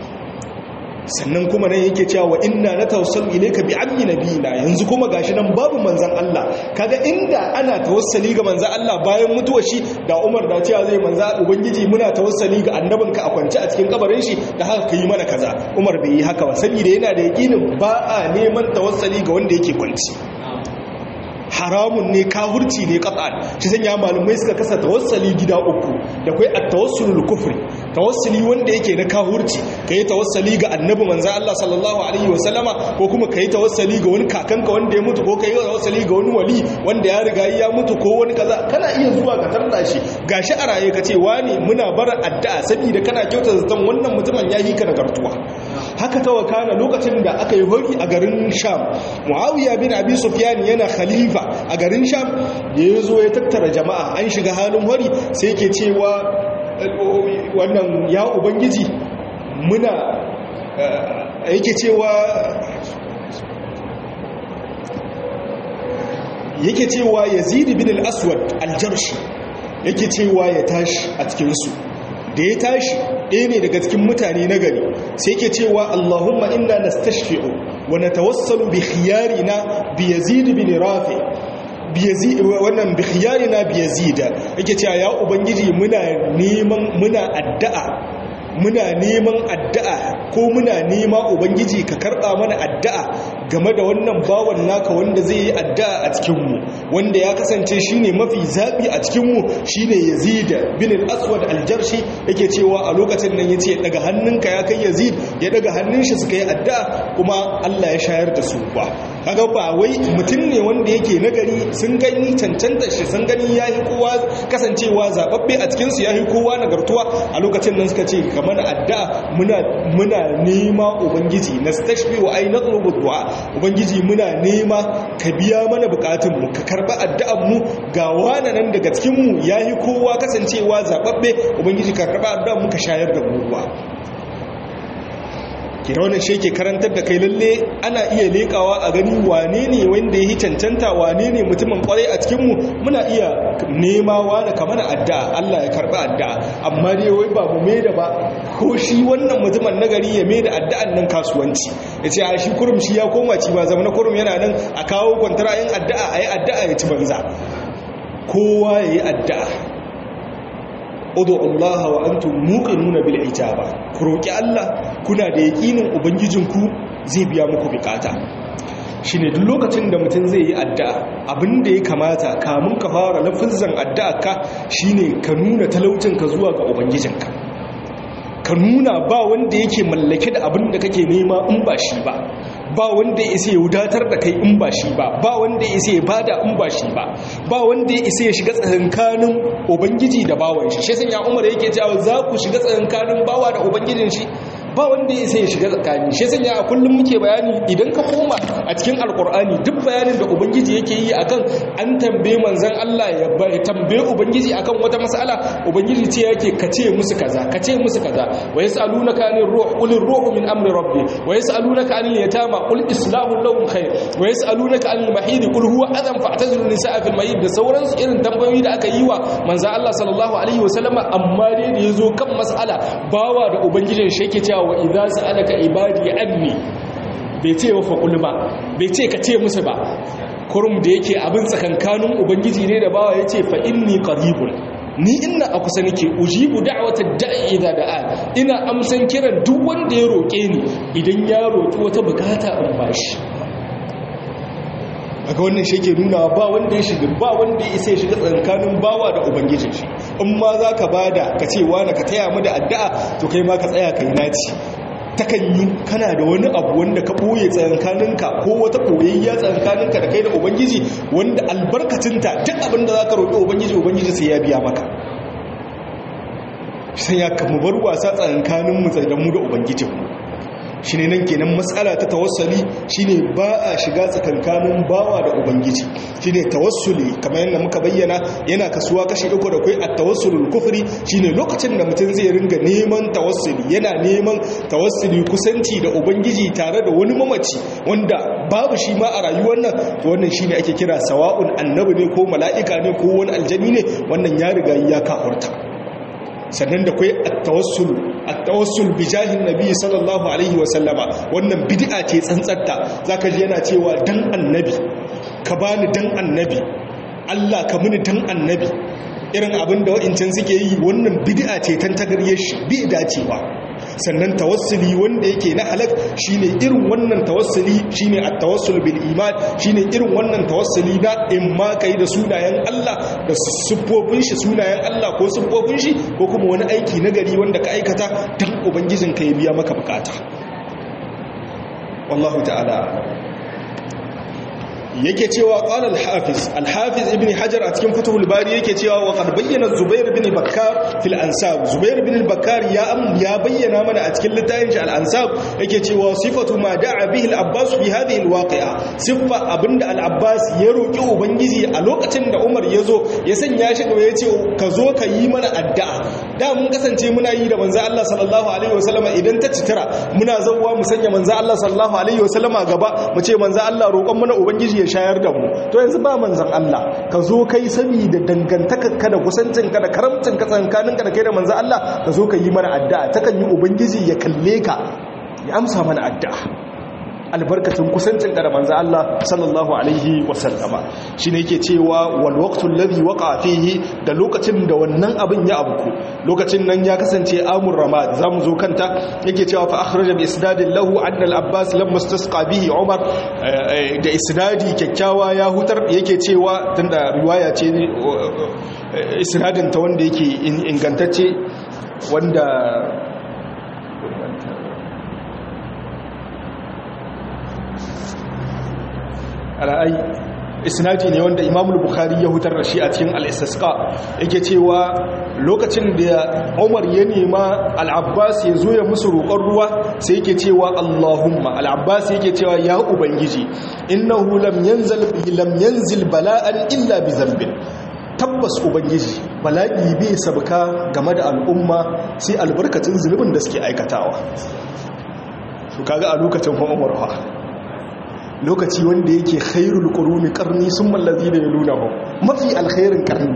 sannan kuma nan yake cewa wa inna natawassalu ilayka bi ammi nabiyina yanzu kuma gashi nan babu manzan Allah kaga inda ana tawassali ga manzan Allah bayan mutuwar shi da Umar da cewa zai manza ubangiji muna tawassali ga annabinka a kwance a cikin kabarin shi da haka kai mana kaza Umar bai yi haka ba saboda yana da yakinin ba a neman tawassali ga wanda yake kwanci haramun ne kafurci ne qat'an shi sanya malumai suka kasa tawassali gida uku da kai at-tawassulul kufri tawassuli wanda yake na kafurci kai tawassali ga annabi manzo Allah sallallahu alaihi wasallama ko kuma kai tawassali ga wani kakanka wanda ya mutu ko kai tawassali ga wani wali wanda ya riga ya mutu ko wani kaza kana iya zuwa ka tarda shi gashi a raye kace wani muna bara addu'a saboda kana kyautar zaton wannan mutumin ya yi ka nagartuwa haka tawakana lokacin da aka yi hori a garin Sham Muawiya bin Abi Sufyan yana khalifa a garin sham da ya zo ya tattara jama'a an shiga halin hori sai ke cewa wannan ya ubangiji muna yake cewa yake cewa yazid bin al-aswad al-jarshi yake cewa ya tashi a cikinsu da ya tashi ɗaya ne daga cikin mutane na gari sai ke cewa Allahumma inna nastashfi'u wa natawassalu bi khiyarina bi Yazid bin Rafi bi Yazid wannan bi khiyarina bi Yazid yake cewa ya ubangiji muna neman muna addu'a muna neman addu'a ko muna nema ubangiji ka karɓa mana addu'a game da wannan bawan naka wanda zai yi addu'a a cikinmu wanda ya kasance shine mafi zaɓi a cikinmu shine yazid bin al-aswad al-jarshi yake cewa a lokacin nan yace daga hannunka ya kai yazid ya daga hannun shi suka yi addu'a kuma Allah ya shayar da su ba kaga ba wai mutum ne wanda yake nagari sun gani cancanta shi sun gani yayi kowa kasancewa zababbe a cikin su yayi kowa nagartuwa a lokacin nan suka ce kamar addu'a muna muna nema ubangiji nastashfi wa ay natlubu du'a ubangiji muna nema ka biya mana bukatun mu ka karba addu'an mu ga wani nan daga cikin mu yayi kowa kasancewa zababbe ubangiji ka karba addu'an mu ka shayar da mu ruwa kira wannan shi ke karantar da kai lalle ana iya lekawa a gani wane ne wanda ya yi cancanta wane ne mutumin kwarai a cikinmu muna iya nemawa da kamar addu'a Allah ya karɓi addu'a amma dai wai ba mu mai da ba ko shi wannan mutumin nagari ya mai da addu'an nan kasuwanci ya ce a shi kurum shi ya koma ci ba zama na kurum yana nan a kawo kwantara yin addu'a a yi addu'a ya ci banza kowa ya yi addu'a udu Allah wa antum muqinuna bil ijaba ku roki Allah kuna da yakinin ubangijinku zai biya muku bukata shine duk lokacin da mutum zai yi addu'a abinda ya kamata kamun ka fara lafizan addu'a ka shine ka nuna talaucinka zuwa ga ubangijinka ka nuna ba wanda yake mallake da abin da kake nema in ba shi ba ba wanda ya isa ya wadatar da kai in ba shi ba ba wanda ya isa ya bada in ba shi ba ba wanda ya isa ya shiga tsakankanin ubangiji da bawan shi shi sanya umar yake cewa za ku shiga tsakankanin bawa da ubangijin shi ba wanda ya isa ya shiga tsakani shi sanya a kullum muke bayani idan ka koma a cikin alkur'ani duk bayanin da ubangiji yake yi akan an tambaye manzon Allah ya tambaye ubangiji akan wata mas'ala ubangiji ce yake kace musu kaza kace musu kaza wa yasalunaka anir ruh qul ruhu min amri rabbi wa yasalunaka anil yatama qul islahu lahum khair wa yasalunaka anil mahid qul huwa adam fa'tazilu nisaa fil mahid da sauran irin tambayoyi da aka yi wa manzon Allah sallallahu alaihi wasallama amma dai da yazo kan mas'ala bawa da ubangijin shi yake cewa wa idza sa'alaka ibadi anni bai ce wa faqul ba bai ce ka ce musu ba kurum da yake abin tsakankanin ubangiji ne da bawa yace fa inni qaribun ni ina a kusa nake ujibu da'watad da'i idza da'a ina amsan kiran duk wanda ya roke ni idan ya roki wata bukata in bashi aga wannan shi ke nuna ba wanda ya shiga ba wanda ya isa ya shiga tsakanin bawa da ubangijin shi in ma za ka bada ka ce wani ka taya mu da addu'a to kai ma ka tsaya kai naci takan yi kana da wani abu wanda ka ɓoye tsakankaninka ko wata ɓoyayya tsakankaninka da kai da ubangiji wanda albarkacinta duk abin da za ka roƙi ubangiji ubangiji sai ya biya maka sai ya kama bar wasa tsakankaninmu da mu da ubangijinmu shi ne nan kenan matsala ta tawassali shi ne ba a shiga tsakankanin bawa da ubangiji shi ne tawassuli kamar yadda muka bayyana yana kasuwa kashi uku da kai a tawassulul kufri shi ne lokacin da mutum zai ringa neman tawassuli yana neman tawassuli kusanci da ubangiji tare da wani mamaci wanda babu shi ma a rayuwar nan wannan shi ne ake kira sawa'un annabi ne ko mala'ika ne ko wani aljani ne wannan ya riga ya kafurta sannan da kwai attawassul attawassul bi jahin nabi sallallahu alaihi wa sallama wannan bid'a ce tsantsatta zaka ji yana cewa dan annabi ka bani dan annabi Allah ka muni dan annabi irin abin da wa'incin suke yi wannan bid'a ce tantagarye shi bi dacewa sannan tawassuli wanda yake na halak shine irin wannan tawassuli shine at-tawassul bil iman shine irin wannan tawassuli da in ma kai da sunayen Allah da siffofin shi sunayen Allah ko siffofin shi ko kuma wani aiki na gari wanda ka aikata dan ubangijin ka ya biya maka bukata wallahu ta'ala yake cewa qala al-hafiz al-hafiz ibn hajar a cikin fathul bari yake cewa wa qad bayyana zubair ibn bakkar fil ansab zubair ibn bakkar ya am ya bayyana mana a cikin littafin shi al-ansab yake cewa sifatu ma da'a bihi al-abbas fi hadhihi al-waqi'a sifa abinda al-abbas ya roki ubangiji a lokacin da umar ya zo ya sanya shi gaba ya ce ka zo ka yi mana addu'a da mun kasance muna yi da manzo Allah sallallahu alaihi wasallama idan ta citira muna zawwa mu sanya manzo Allah sallallahu alaihi wasallama gaba mu ce manzo Allah roƙon mana ubangiji ya shayar da mu to yanzu ba manzan Allah ka zo kai sami da dangantakarka da kusancinka da karamcinka tsankaninka da kai da manzan Allah ka zo ka yi mana addu'a takan yi ubangiji ya kalle ka ya amsa mana addu'a albarkacin kusancinka da manzan Allah sallallahu alaihi wasallama shi ne yake cewa wal waqtul ladhi waqa fihi da lokacin da wannan abin ya abuku lokacin nan ya kasance amur ramad zamu zo kanta yake cewa fa akhraja bi isnadin lahu anna al abbas lamma istasqa bihi umar da isnadi kyakkyawa ya hutar yake cewa tunda riwaya ce isnadin ta wanda yake ingantacce wanda ra'ayi isnadi ne wanda imamul bukhari ya hutar da shi a cikin al-istisqa yake cewa lokacin da umar ya nema al-abbas ya zo ya musu roƙon ruwa sai yake cewa allahumma al-abbas yake cewa ya ubangiji innahu lam yanzil lam yanzil bala'an illa bi dhanbin tabbas ubangiji bala'i bai sabka game da al'umma sai albarkacin zulubin da suke aikatawa su kaga a lokacin umar fa lokaci wanda yake khairul quruni qarni summa allazina yalunahu mafi alkhairin qarni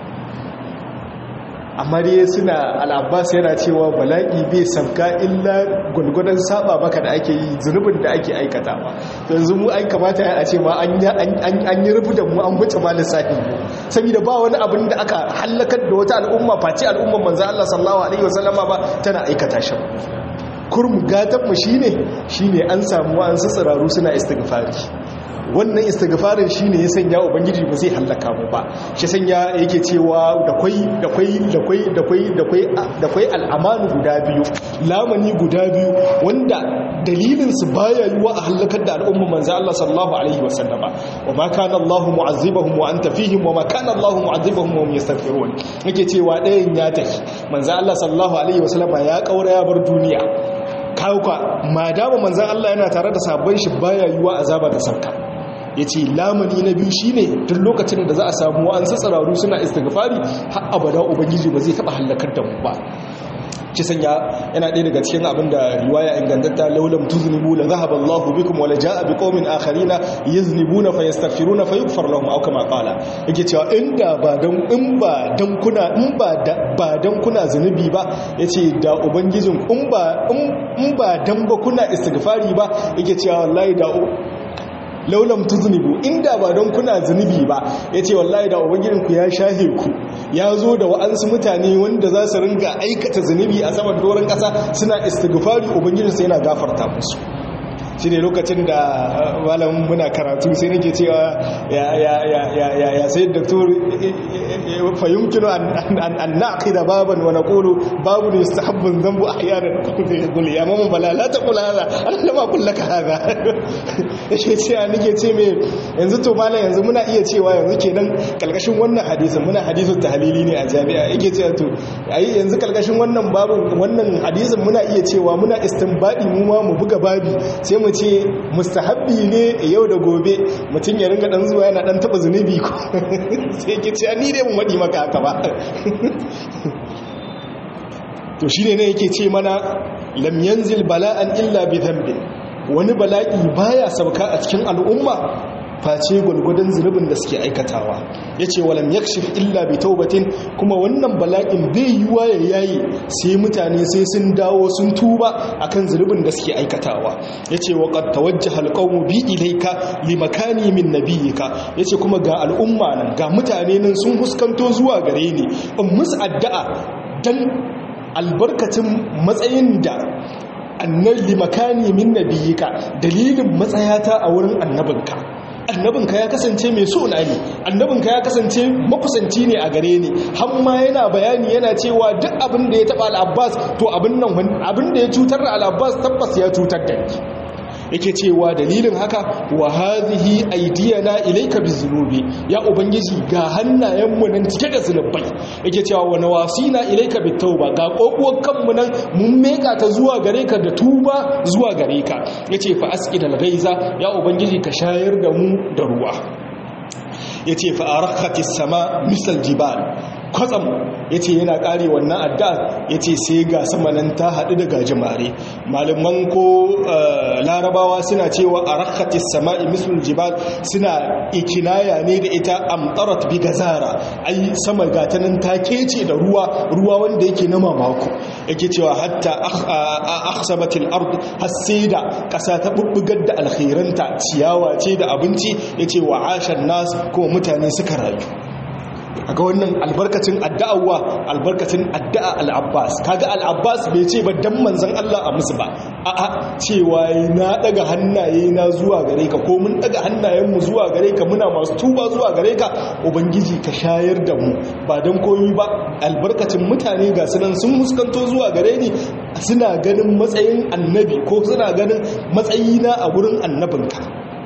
amma dai suna al-abbas yana cewa bala'i bai sabka illa gulgudan saba maka da ake yi zunubin da ake aikatawa yanzu mu ai kamata a ce ma an an yi rubu da mu an wuce ma lissafi saboda ba wani abin da aka halakar da wata al'umma face al'umman manzo Allah sallallahu alaihi wasallama ba tana aikata shi kurmu gatanmu shi ne shi ne an samu an tsiraru suna istighfari wannan istighfarin shi ne ya sanya ubangiji ba zai hallaka mu ba shi sanya yake cewa da kwai da kwai da kwai da kwai da kwai da kwai al'amanu guda biyu lamani guda biyu wanda dalilin su baya yiwa a hallakar da al'umma manzo Allah sallallahu alaihi wasallama wa ma kana Allahu mu'azzibahum wa anta fihim wa ma kana Allahu mu'azzibahum wa hum yastaghfirun yake cewa ɗayan ya tafi manzo Allah sallallahu alaihi wasallama ya kaura ya bar duniya kawuka ma dama manzan Allah yana tare da sabon shi baya yiwa azaba da sauka ya ce lamani na biyu shi ne duk lokacin da za a samu an sassararu suna istighfari har abada ubangiji ba zai taɓa hallakar da mu ba ci sanya yana ɗaya daga cikin abin da riwaya ingantatta laulam tuznibu la zahaba Allahu bikum wa la jaa biqaumin akharina yaznibuna fayastaghfiruna fayughfar lahum aw kama qala yake cewa inda ba dan in ba dan kuna in ba ba dan kuna zunubi ba yace da ubangijin in ba in ba dan ba kuna istighfari ba yake cewa wallahi da laulam tuznibu inda ba don kuna zunubi ba yace wallahi da ubangijinku ya shahe ku ya zo da wa'ansu mutane wanda za su ringa aikata zunubi a saman doron ƙasa suna istighfari ubangijinsu yana gafarta musu shi ne lokacin da malamin muna karatu sai nake cewa ya sai doktor fahimkino an naƙida baban wa naƙulu babu ne su habbin zambu a yanar kuli ya mamman bala la ta kula haza an lama kulla ka haza ya ce cewa nake ce mai yanzu to malam yanzu muna iya cewa yanzu kenan kalkashin wannan hadisin muna hadisun tahalili ne a jami'a yake cewa to ayi yanzu kalkashin wannan babu wannan hadisin muna iya cewa muna istinbadi mu ma mu buga babi sai mu ce mustahabbi ne yau da gobe mutum ya ringa dan zuwa yana dan taba zunubi ko sai ke ce ni dai mun wadi maka haka ba to shine ne yake ce mana lam yanzil bala'an illa bi dhanbi wani bala'i baya sauka a cikin al'umma face gwargwadon zunubin da suke aikatawa ya ce walam yakshif illa bi taubatin kuma wannan bala'in bai yiwa ya yayi sai mutane sai sun dawo sun tuba akan zunubin da suke aikatawa ya ce wa qad tawajjaha alqawmu bi ilayka li makani min nabiyyika ya ce kuma ga al'umma nan ga mutane nan sun huskanto zuwa gare ni in musu addu'a dan albarkacin matsayin da annan limakani min nabiyika dalilin matsayata a wurin annabinka annabinka ya kasance mai so na ne annabinka ya kasance makusanci ne a gare ni hamma yana bayani yana cewa duk abin da ya taba al'abbas to abin nan abin da ya cutar da al'abbas tabbas ya cutar da ni yake cewa dalilin haka wa hadhihi aydiyana ilayka bizunubi ya ubangiji ga hannayenmu nan cike da zunubai yake cewa wa nawasina ilayka bitauba ga kokuwar kanmu nan mun meka ta zuwa gare ka da tuba zuwa gare ka yace fa asqidal ghaiza ya ubangiji ka shayar da mu da ruwa yace fa arakhatis sama misal jibal kwatsam ya ce yana ƙare wannan addu'a ya ce sai ga samanin ta haɗu da gajimare malaman ko larabawa suna cewa a rakatis sama'i mislul jibal suna ikinaya ne da ita amtarat bi gazara ai sama gatanin ta kece da ruwa ruwa wanda yake na mamako yake cewa hatta akhsabatil ard hasida ƙasa ta bubbugar da alkhairanta ciyawa ce da abinci yace wa ashan nas kuma mutane suka rayu ga wannan albarkacin addu'awa albarkacin addu'a al'abbas kaga al'abbas bai ce ba dan manzon Allah a musu ba a'a cewa na daga hannaye na zuwa gare ka ko mun daga hannayen mu zuwa gare ka muna masu tuba zuwa gare ka ubangiji ka shayar da mu ba dan koyi ba albarkacin mutane ga sunan sun muskanto zuwa gare ni suna ganin matsayin annabi ko suna ganin matsayina a wurin annabinka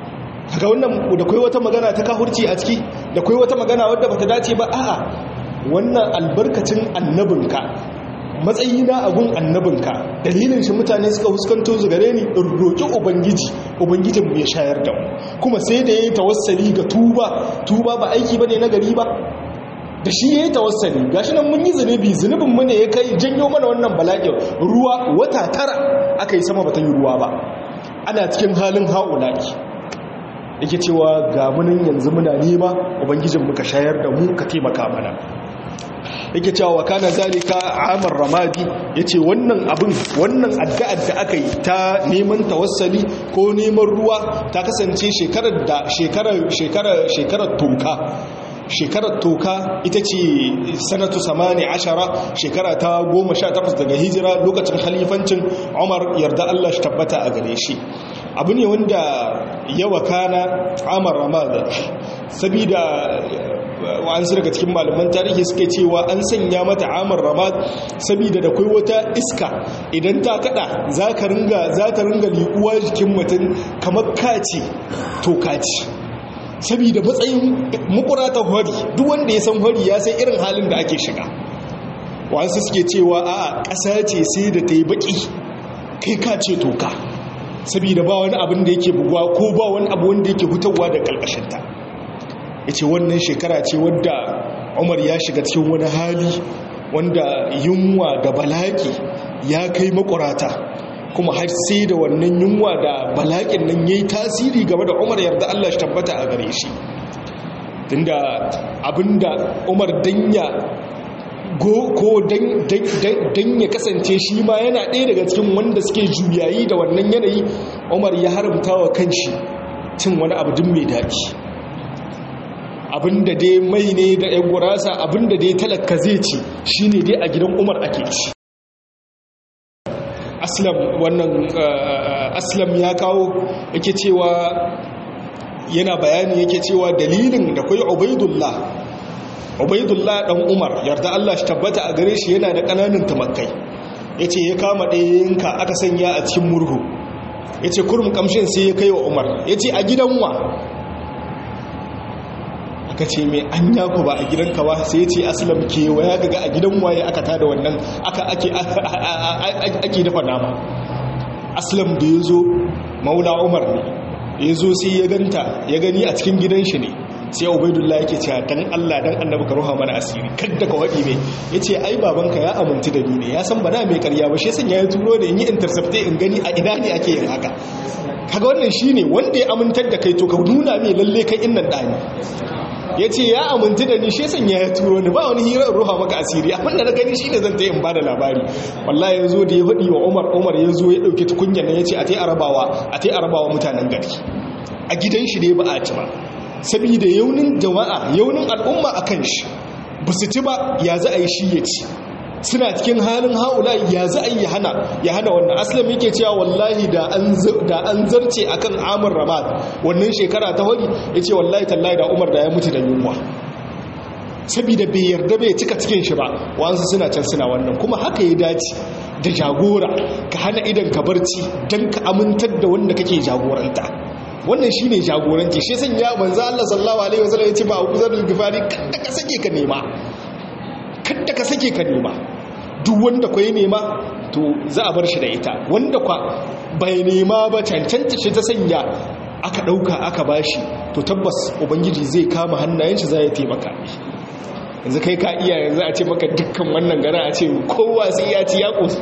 kaga wannan da kai wata magana ta kahurci a ciki da kai wata magana wadda bata dace ba a'a wannan albarkacin annabinka matsayina a gun annabinka dalilin shi mutane suka huskanto su gare ni in roƙi ubangiji ubangijin mu ya shayar da mu kuma sai da yayi tawassali ga tuba tuba ba aiki bane na gari ba da shi yayi tawassali gashi nan mun yi zunubi zunubin mu ne ya kai janyo mana wannan bala'in ruwa wata tara aka yi sama bata yi ruwa ba ana cikin halin haulaki yake cewa ga munin yanzu muna nema ubangijin muka shayar da mu ka taimaka mana yake cewa wa kana zalika amar ramadi yace wannan abin wannan addu'ar da aka yi ta neman tawassali ko neman ruwa ta kasance shekarar da shekarar shekarar shekarar toka shekarar toka ita ce sanatu samani ashara shekara ta goma sha takwas daga hijira lokacin halifancin umar yarda allah shi tabbata a gare shi abu ne wanda yawa kana amar ramada sabida wa'ansu daga cikin malaman tarihi suke cewa an sanya mata amar ramad sabida da kai wata iska idan ta kada za ka ringa za ta ringa liƙuwa jikin mutum kamar kaci to kaci sabida matsayin mukuratan hori duk wanda ya san hori ya san irin halin da ake shiga wa'ansu suke cewa a ƙasa ce sai da ta yi baƙi kai kace toka sabida ba wani abin da yake buguwa ko ba wani abu wanda yake hutawa da ƙarƙashinta ya ce wannan shekara ce wadda umar ya shiga cikin wani hali wanda yunwa da balaƙi ya kai makurata kuma har sai da wannan yunwa da balaƙin nan ya yi tasiri game da umar yarda allah shi tabbata a gare shi tunda abinda umar danya ko dan ya kasance shi ma yana ɗaya daga cikin wanda suke juyayi da wannan yanayi umar ya haramta wa kanshi cin wani abu din mai daɗi abinda dai mai ne da ‘yan gurasa abinda dai talaka zai ci shi ne dai a gidan umar ake ci aslam wannan aslam ya kawo yake cewa yana bayani yake cewa dalilin da kwai ubaidullah ubaidullah dan umar yarda Allah shi tabbata a gare shi yana da kananan tumakai yace ya kama ɗayanka aka sanya a cikin murhu yace kurum kamshin sai ya kai wa umar yace a gidan wa aka ce mai an yaku ba a gidanka ba sai ce aslam kewaya gaga a gidan waye aka tada wannan aka ake dafa nama aslam da ya zo maula umar ne ya zo sai ya ganta ya gani a cikin gidan shi ne sai ubaidullah yake cewa dan Allah dan annabi ka ruha mana asiri kadda ka wadi mai yace ai babanka ya amintu da ni ne ya san ba na mai karya ba shi san ya turo da in yi intercept in gani a ina ne ake yin haka kaga wannan shine wanda ya amintar da kai to ka nuna mai lalle kai innan dani ya ce ya amintu da ni shi sanya ya turo ni ba wani hirar ruha maka asiri abin da na gani shi ne zan ta yin ba da labari wallahi ya zo da ya faɗi wa umar umar ya zo ya ɗauki tukunya na ya ce a ta arabawa a ta arabawa mutanen gari a gidan shi ne ba a ci ba saboda yaunin jama'a yaunin al'umma a kan shi ba su ci ba ya za a yi shi ya ci suna cikin halin haula ya za a yi hana ya hana wannan aslam yake cewa wallahi da an zarce akan amur ramad wannan shekara ta hori ya ce wallahi tallahi da umar da ya mutu da yunwa saboda bai yarda bai cika cikin shi ba wansu suna can suna wannan kuma haka ya dace da jagora ka hana idan ka barci don ka amintar da wanda kake jagoranta wannan shine jagoranci shi sanya manzo Allah sallallahu alaihi wasallam ya ce ba Abu Zar al-Ghifari kada ka sake ka nema kada ka sake ka nema duk wanda kwa yi nema to za a bar shi da ita wanda kwa bai nema ba cancanta shi ta sanya aka ɗauka aka bashi to tabbas ubangiji zai kama hannayen shi za ya taimaka yanzu kai ka iya yanzu a ce maka dukkan wannan gara a ce kowa sai ya ci ya ƙosu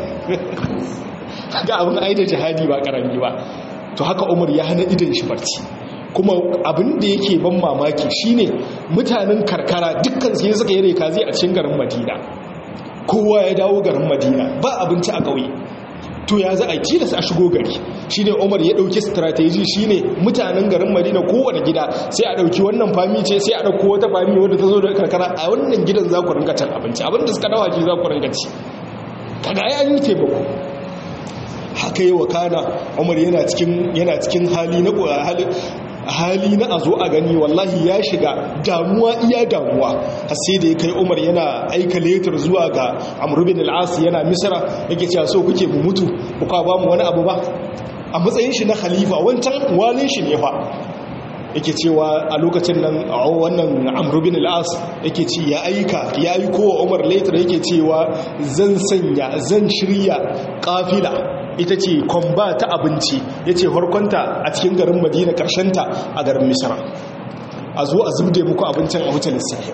ga abin aida jihadi ba ƙarami ba to haka umar ya hana idan shi barci kuma abin da yake ban mamaki shine mutanen karkara dukkan sai suka yi reka zai a cikin garin madina kowa ya dawo garin madina ba abinci a ƙauye to ya za a tilas a shigo gari shine umar ya ɗauki strategy shine mutanen garin madina kowane gida sai a ɗauki wannan fami ce sai a ɗauko wata fami wadda ta zo da karkara a wannan gidan za ku ringa cin abinci abinda suka dawa ki za ku ringa ci kaga ya yi taimako haka yi wa kana umar yana cikin hali na hali na a zo a gani wallahi ya shiga damuwa iya damuwa har sai da ya kai umar yana aika letar zuwa ga amurbin al'as yana misira yake cewa so kuke mu mutu kuka ba mu wani abu ba a matsayin shi na khalifa wancan walin shi ne fa yake cewa a lokacin nan a wannan amru bin al-as yake ci ya aika ya aiko wa umar later yake cewa zan sanya zan shirya kafila ita ce kwamba ta abinci ya ce harkonta a cikin garin madina ta a garin misra a zo a zubde muku abincin a wuce lissahi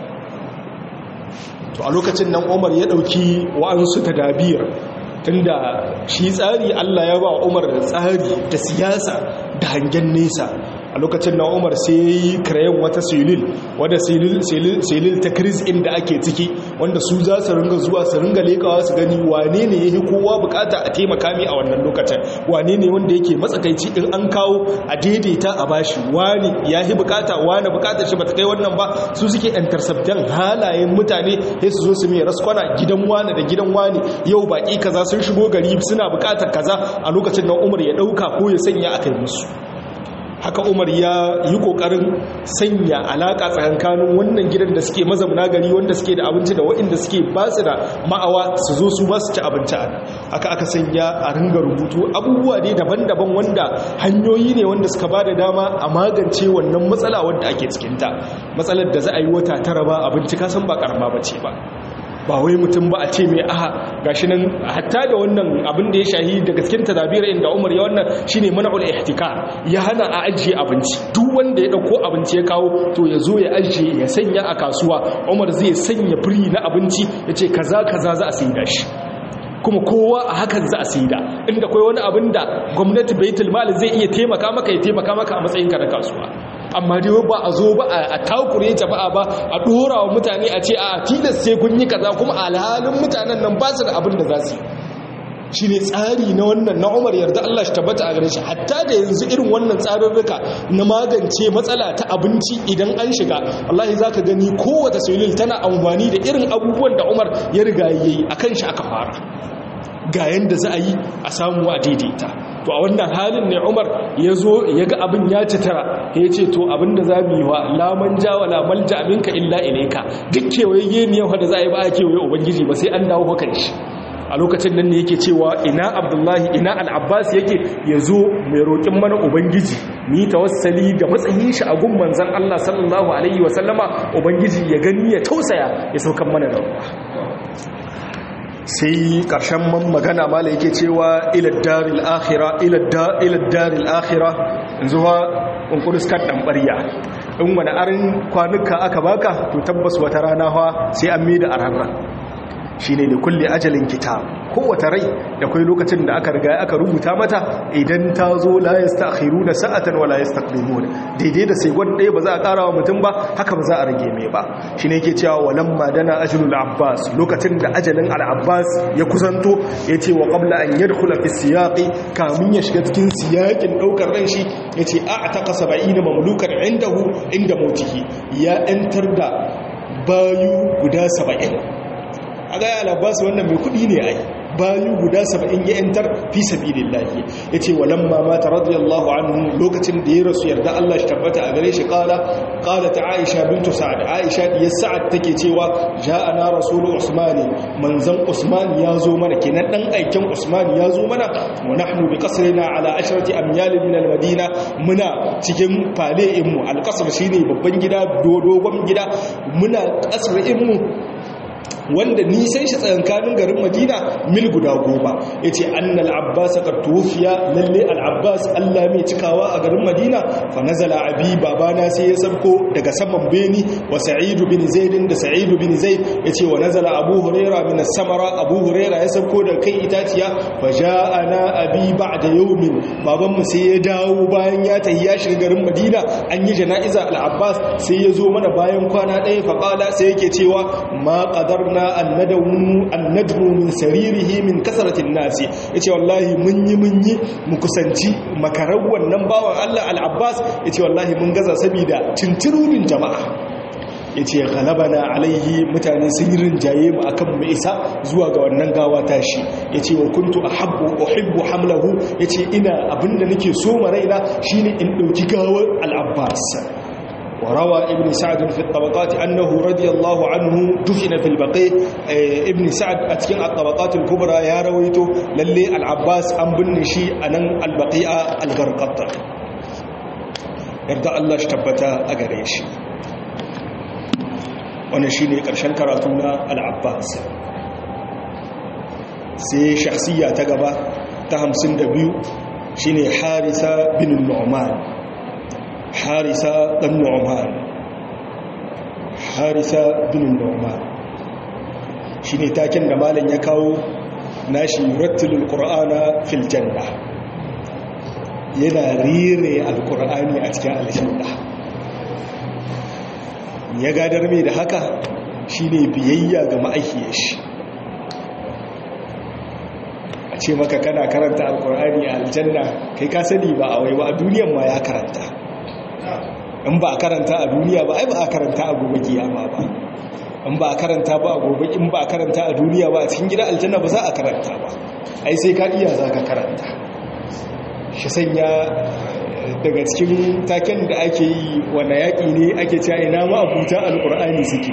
to a lokacin nan umar ya ɗauki wa'ansu ta dabiyar tunda shi tsari allah ya ba umar da tsari da siyasa da hangen nesa a lokacin na umar sai ya yi kirayen wata silil wadda silil ta kris inda ake ciki wanda su za su ringa zuwa su ringa lekawa su gani wane ne ya yi kowa bukata a taimaka mi a wannan lokacin wane ne wanda yake matsakaici in an kawo a daidaita a bashi wani ya yi bukata wani bukatar shi ba ta kai wannan ba su suke interceptan halayen mutane sai su zo su mai raskwana gidan wani da gidan wani yau baki kaza sun shigo gari suna bukatar kaza a lokacin nan umar ya dauka ko ya sanya a kai musu haka umar ya yi kokarin sanya alaka tsakankanin wannan gidan da suke mazamuna gari wanda suke da abinci da waɗanda suke ba su da ma'awa su zo su ba su ci abinci a haka aka sanya a ringa rubutu abubuwa ne daban-daban wanda hanyoyi ne wanda suka ba da dama a magance wannan matsala wadda ake cikinta matsalar da za a yi wata tara ba abinci kasan ba karama ba ce ba ba wai mutum ba a ce mai aha gashi nan hatta da wannan abin da ya shahi daga cikin tadabira inda Umar ya wannan shine man'ul ihtikar ya hana a ajiye abinci duk wanda ya dauko abinci ya kawo to ya zo ya ajiye ya sanya a kasuwa Umar zai sanya firi na abinci yace kaza kaza za a saida shi kuma kowa a hakan za a saida inda kai wani abin da gwamnati baitul mal zai iya taimaka maka ya taimaka maka a matsayin ka na kasuwa amma dai ba a zo ba a takure jama'a ba a dora wa mutane a ce a tilas sai kun yi kaza kuma alhalin mutanen nan ba su da abin da za su yi shi ne tsari na wannan na umar yarda Allah shi tabbata a gare shi hatta da yanzu irin wannan tsarurruka na magance matsala ta abinci idan an shiga Allah za ka gani kowace sulil tana amfani da irin abubuwan da umar ya riga yayi akan shi aka fara ga yanda za a yi a samu a daidaita to a wannan halin ne umar ya zo ya ga abin ya ci tara ya ce to abin da za mu yi wa laman ja wa lamal ja abinka illa ilaika duk kewaye ne yau da za a yi ba a kewaye ubangiji ba sai an dawo hakan shi a lokacin nan ne yake cewa ina abdullahi ina al'abbas yake ya zo mai roƙin mana ubangiji ni tawassali ga matsayin shi a gun manzan allah sallallahu alaihi wasallama ubangiji ya gani ya tausaya ya saukan mana da ruwa sai ƙarshen man magana mala yake cewa iladdaril akhira iladdaril akhira zuwa ƙunƙuris kan ɗanɓarya in wani arin kwanuka aka baka to tabbas wata rana hawa sai an mai da ararra shi ne da kulle ajalin kita kowace rai da kwai lokacin da aka riga aka rubuta mata idan ta zo la ya stakhiru na sa'atan wa la ya daidai da sai ɗaya ba za a ƙara wa mutum ba haka ba za a rage mai ba shi ne ke cewa walan madana ajalul abbas lokacin da ajalin al'abbas ya kusanto ya ce wa ƙabla an yadda fi siyaƙi kamun ya shiga cikin siyaƙin ɗaukar ran shi ya ce a ta ƙasa ba'i na mamlukar indahu inda mautihi ya ‘yantar da bayu guda saba'in a gaya al'abbas wannan mai kudi ne ai bayu guda saba'in ya yantar fi sabilin lahi ya ce walamma mata radiyallahu anhu lokacin da ya rasu yarda Allah shi tabbata a gare shi kala kala ta aisha bintu sa'ad aisha diyar sa'ad take cewa ja'ana rasulu usmani manzan usman ya zo mana kenan dan aikin usman ya zo mana wa nahnu bi qasrina ala ashrati amyal min al madina muna cikin fale'in mu al qasr shine babban gida dogon gida muna qasrin mu wanda nisan shi tsakankanin garin madina mil guda goma ya ce annal abbas ka tufiya lalle al'abbas allah mai cikawa a garin madina fa nazala abi babana sai ya sabko daga saman beni wa sa'idu bin zaidin da sa'idu bin zaid ya ce wa nazala abu huraira min samara abu huraira ya sabko daga kai itaciya fa ja'ana abi ba'da yawmin babanmu sai ya dawo bayan ya tafi ya shiga garin madina an yi jana'iza al'abbas sai ya zo mana bayan kwana ɗaya fa qala sai yake cewa ma qadar na annadmu min saririhi min kasaratin nasi yace wallahi mun yi mun yi mu kusanci makarar wannan bawan Allah al-Abbas yace wallahi mun gaza saboda tintirunin jama'a yace ghalabana alaihi mutane sun yi rinjaye mu akan mu isa zuwa ga wannan gawa tashi yace wa kuntu ahabbu uhibbu hamlahu yace ina abinda nake so ma raina shine in dauki gawar al-Abbas وروى ابن سعد في الطبقات أنه رضي الله عنه دفن في البقيع ابن سعد أتكين الطبقات الكبرى يا رويته للي العباس أم بنشي أن البقيع الغرقط yarda Allah shi tabbata a gare shi wannan shine karshen karatu na al-Abbas sai shakhsiya ta gaba ta 52 shine Harisa bin Nu'man Harisa dan Nu'man Harisa bin Nu'man shine taken da malam ya kawo nashi yurattilul qur'ana fil janna yana rire alqur'ani a cikin aljanna ya gadar mai da haka shine biyayya ga ma'aikiyar shi a ce maka kana karanta alqur'ani a aljanna kai ka sani ba a wai ba a duniyan ma ya karanta in ba a karanta a duniya ba ai ba a karanta a gobe kiyama ba in ba a karanta ba a gobe in ba a karanta a duniya ba a cikin gida aljanna ba za a karanta ba ai sai ka iya za ka karanta shi sanya daga cikin taken da ake yi wanda yaƙi ne ake cewa ina ma abuta alƙur'ani suke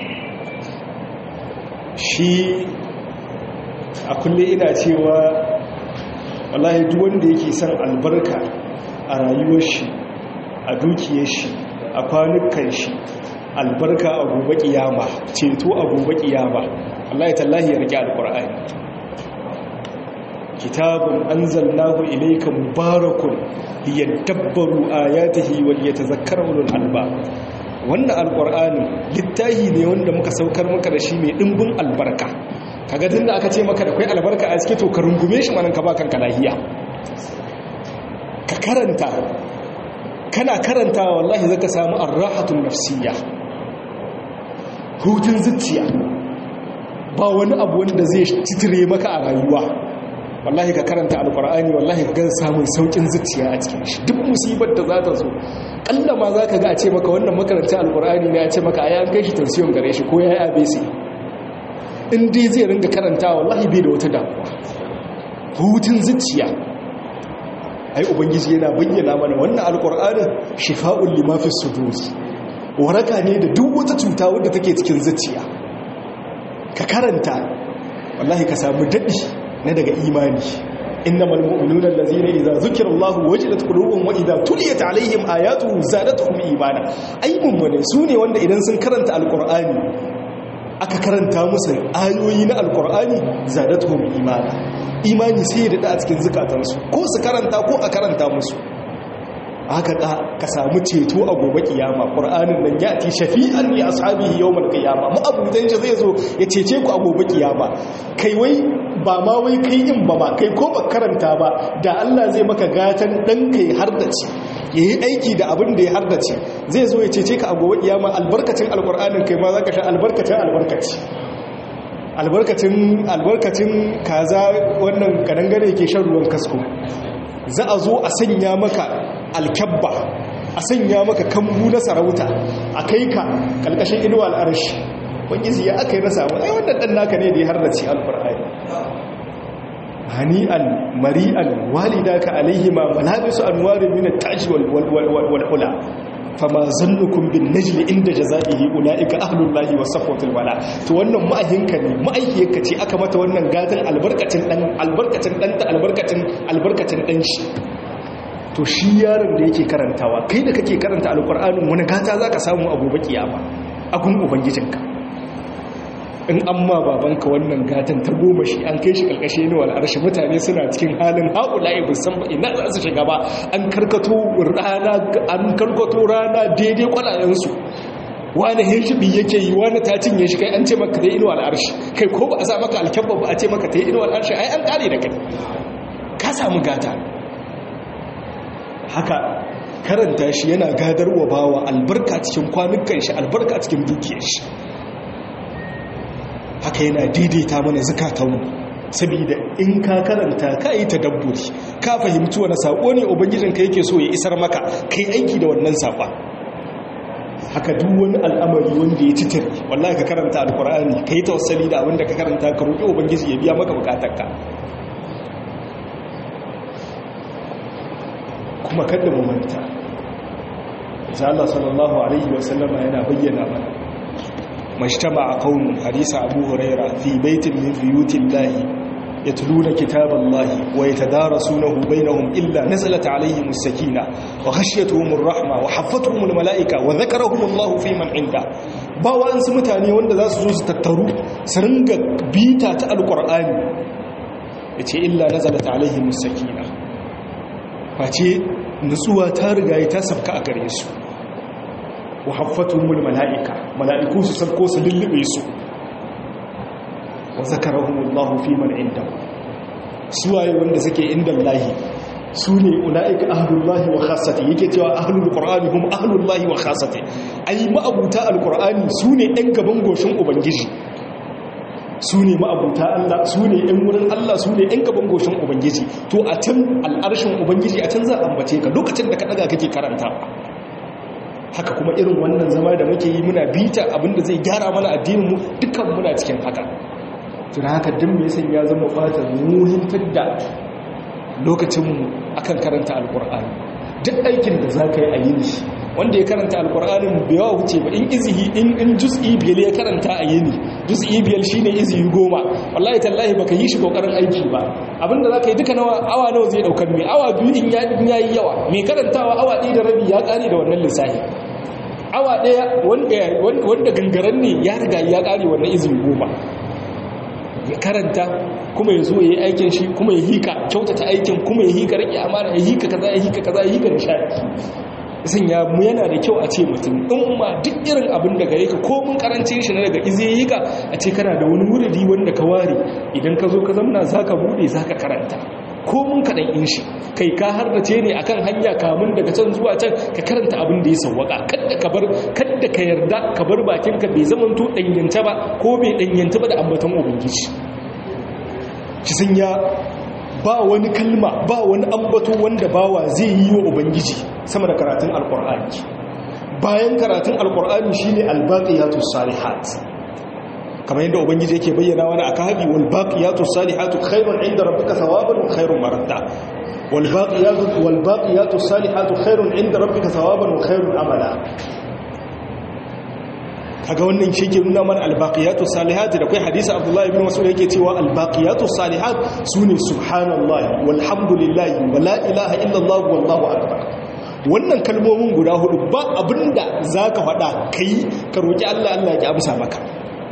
shi a kulle ina cewa wallahi duk wanda yake son albarka a rayuwar shi a dukiyar shi a kwanukan shi albarka a gobe kiyama ceto a gobe kiyama Allah ya tallahi ya rike alqur'ani kitabun anzalnahu ilayka mubarakun liyadabbaru ayatihi wa liyatadhakkaru ulul albab wannan alqur'ani littahi ne wanda muka saukar maka da shi mai dimbin albarka kaga tunda aka ce maka da kai albarka a cikin to ka rungume shi manan ka ba kanka lahiya ka karanta kana karanta wallahi zaka samu arrahatun nafsiyya hutun zuciya ba wani abu wanda zai titire maka a rayuwa wallahi ka karanta alkur'ani wallahi ka gan samun saukin zuciya a cikin shi duk musibar da za ta zo kalla ma za ka ga a ce maka wannan makaranta alkur'ani ne a ce maka a yan kai shi tansiyon gare shi ko ya yi abc in dai zai ringa karanta wallahi bai da wata damuwa hutun zuciya ai ubangiji yana bayyana mana wannan alkur'anin shifa'un lima fi sudur waraka ne da duk wata cuta wadda take cikin zuciya ka karanta wallahi ka samu dadi na daga imani innamal mu'minuna allazina idza zukira Allahu wajilat qulubuhum wa idza tuliyat alaihim ayatuhu zadatuhum imana ai mummune sune wanda idan sun karanta alkur'ani aka karanta musu ayoyi na alkur'ani zadatuhum imana imani sai da a cikin zukatansu ko su karanta ko a karanta musu haka ka samu ceto a gobe kiyama qur'anin nan ya ti shafi'an li ashabihi yawmal qiyama mu abudan shi zai zo ya cece ku a gobe kiyama kai wai ba ma wai kai in ba ma kai ko ba karanta ba da Allah zai maka gatan dan kai har da ci yayi aiki da abin da ya har da ci zai zo ya cece ka a gobe kiyama albarkacin alqur'anin kai ma zaka sha albarkacin albarkaci albarkacin albarkacin kaza wannan kadangare ke shan ruwan kasko za a zo a sanya maka alkyabba a sanya maka kambu na sarauta a kai ka kalkashin inuwa al'arshi wangizi ya aka yi na samu ai wannan dan naka ne da ya harnaci alkur'ani hani'an mari'an walidaka alaihima malabisu anwarin min at-taj wal wal hula fama zannukum bin najli inda jazaihi ulaika ahlullahi wa safwatul wala to wannan ma'ahinka ne ma'aikiyarka ce aka mata wannan gatan albarkacin dan albarkacin dan ta albarkacin albarkacin dan shi to shi yaron da yake karantawa kai da kake karanta alqur'anin wani gata zaka samu a gobe kiyama a gun ubangijinka in amma babanka wannan gatan ta goma shi an kai shi kalkashe ne wal arshi mutane suna cikin halin haula'i san ba ina za su shiga ba an karkato rana an karkato rana daidai kwalayen su wani hirshibi yake yi wani ta cinye shi kai an ce maka dai inuwa al'arshi kai ko ba a sa maka alkyabba ba a ce maka ta yi inuwa al'arshi ai an kare da kai ka samu gata haka karanta shi yana gadarwa bawa albarka cikin kwanukan shi albarka cikin dukiyar shi haka yana daidaita mana zukatanmu saboda in ka karanta ka yi tadabburi ka fahimci wani sako ne ubangijinka yake so ya isar maka kai aiki da wannan safa haka duk wani al'amari wanda ya citir wallahi ka karanta alkur'ani ka yi tawassali da abinda ka karanta ka roƙi ubangiji ya biya maka bukatarka kuma kada mu manta Allah sallallahu alaihi wasallama yana bayyana mana majtama qaumun hadisa abu huraira fi baitin min buyutin lahi yatluna kitaballahi wa yatadarasunahu bainahum illa nazalat alaihim as-sakina wa ghashiyatuhum ar-rahma wa haffatuhum al-mala'ika wa dhakarahum Allahu fi man inda ba wa'ansu mutane wanda za su zo su tattaru su ringa bita ta alqur'ani yace illa nazalat alaihim as-sakina face nutsuwa ta riga ta sabka a gare su wa haffatumul mala'ika mala'iku su sarko su lullube su wa zakarahumullahu fi man inda suwaye wanda suke inda lahi su ne ula'ika ahlullahi wa khasati yake cewa ahlul qur'ani hum ahlullahi wa khasati ai ma'abuta alqur'ani su ne ɗan gaban goshin ubangiji su ne ma'abuta Allah su ne ɗan wurin Allah su ne ɗan gaban goshin ubangiji to a can al'arshin ubangiji a can za a ambace ka lokacin da ka ɗaga kake karanta haka kuma irin wannan zama da muke yi muna bita abinda zai gyara mana addininmu dukkan muna cikin haka tuna haka din mai san ya zama fatar muhimtar da lokacinmu akan karanta alkur'ani duk aikin da za ka yi a yini wanda ya karanta alkur'anin bai yawa wuce ba in izihi in in juz'i biyar ya karanta a yini juz'i biyar shine izihi goma wallahi tallahi baka yi shi kokarin aiki ba abinda za ka yi duka nawa awa nawa zai daukar mai awa biyu in ya yi yawa mai karantawa awa ɗaya da rabi ya ƙare da wannan lissafi awa ɗaya wanda gangaren ne ya riga ya ƙare wannan izini goma ya karanta kuma ya zo ya yi aikin shi kuma ya hika kyautata aikin kuma ya hika rike amana ya hika kaza ya hika kaza ya hika nishadi sun ya mu yana da kyau a ce mutum in ma duk irin abin da gare ka ko mun karancin shi na daga ize yi ka a ce kana da wani wuridi wanda ka ware idan ka zo ka zamna za ka bude za ka karanta ko mun kaɗan in shi kai ka hardace ne akan hanya kamun daga can zuwa can ka karanta abin da ya sauwaka kadda ka bar kadda ka yarda ka bar bakinka bai zamanto danyanta ba ko bai danyanta ba da ambaton ubangiji ki sun ya ba wani kalma ba wani ambato wanda bawa zai yi wa ubangiji sama da karatun alkur'ani bayan karatun alkur'ani shine albaqiyatus salihat kamar yadda ubangiji yake bayyana wani aka habi wal baqiyatus salihatu khairun inda rabbika thawaban wa khairun maradda wal baqiyatu wal baqiyatus salihatu khairun inda rabbika thawaban wa khairun amala kaga wannan shi ke nuna mana albaqiyatu salihat da kai hadisi abdullahi ibn mas'ud yake cewa albaqiyatu salihat sune subhanallahi walhamdulillahi wala ilaha illallah wallahu akbar wannan kalmomin guda hudu ba abinda zaka faɗa kai ka roki Allah Allah ya amsa maka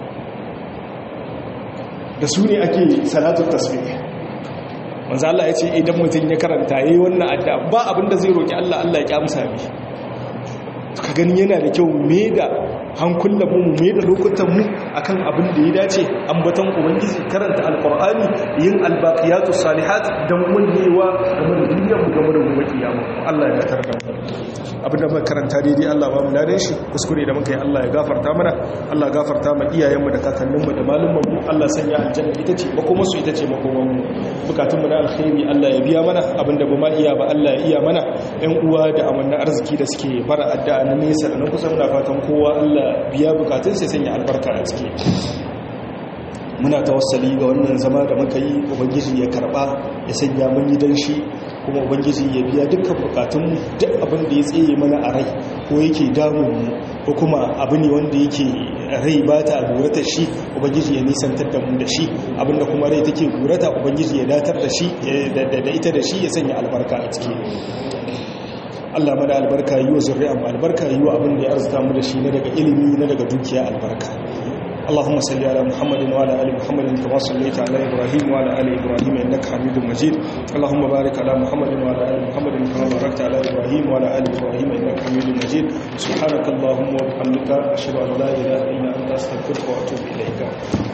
da su ne ake salatul tasbih manzo Allah ya ce idan mutum ya karanta yayi wannan addu'a ba abinda zai roki Allah Allah ya amsa mishi ka gani yana da kyau me da hankulan mu me da lokutan mu akan abin da ya dace ambaton ubangiji karanta alqur'ani yin albaqiyatu salihat dan wannewa game da duniyar mu game da gobe kiyama Allah ya tarda abinda muka karanta daidai Allah ba mu ladan shi kuskure da muka yi Allah ya gafarta mana Allah ya gafarta mu iyayen mu da kakannin mu da malumman mu Allah sanya aljanna ita ce makoma su ita ce makoman mu bukatun mu na alkhairi Allah ya biya mana abinda ba ma iya ba Allah ya iya mana ɗan uwa da amanna arziki da suke fara addu'a na nesa da na kusa muna fatan kowa Allah biya bukatun sai sanya albarka a ciki muna tawassali ga wannan zama da muka yi ubangiji ya karba ya sanya mun yi dan shi kuma ubangiji ya biya dukkan bukatunmu duk abin da ya tsaye mana a rai ko yake damun mu ko kuma abu ne wanda yake rai ba ta gurata shi ubangiji ya nisantar da mu da shi abinda kuma rai take gurata ubangiji ya datar da shi da ita da shi ya sanya albarka a ciki Allah mana albarka yi wa zurri'a mu albarka yi wa abin da ya arzuta mu da shi na daga ilimi na daga dukiya albarka اللهم صل على محمد وعلى ال محمد كما صليت على ابراهيم وعلى ال ابراهيم انك حميد مجيد اللهم بارك على محمد وعلى ال محمد كما باركت على ابراهيم وعلى ال ابراهيم انك حميد مجيد سبحانك اللهم وبحمدك اشهد ان لا اله الا انت استغفرك واتوب اليك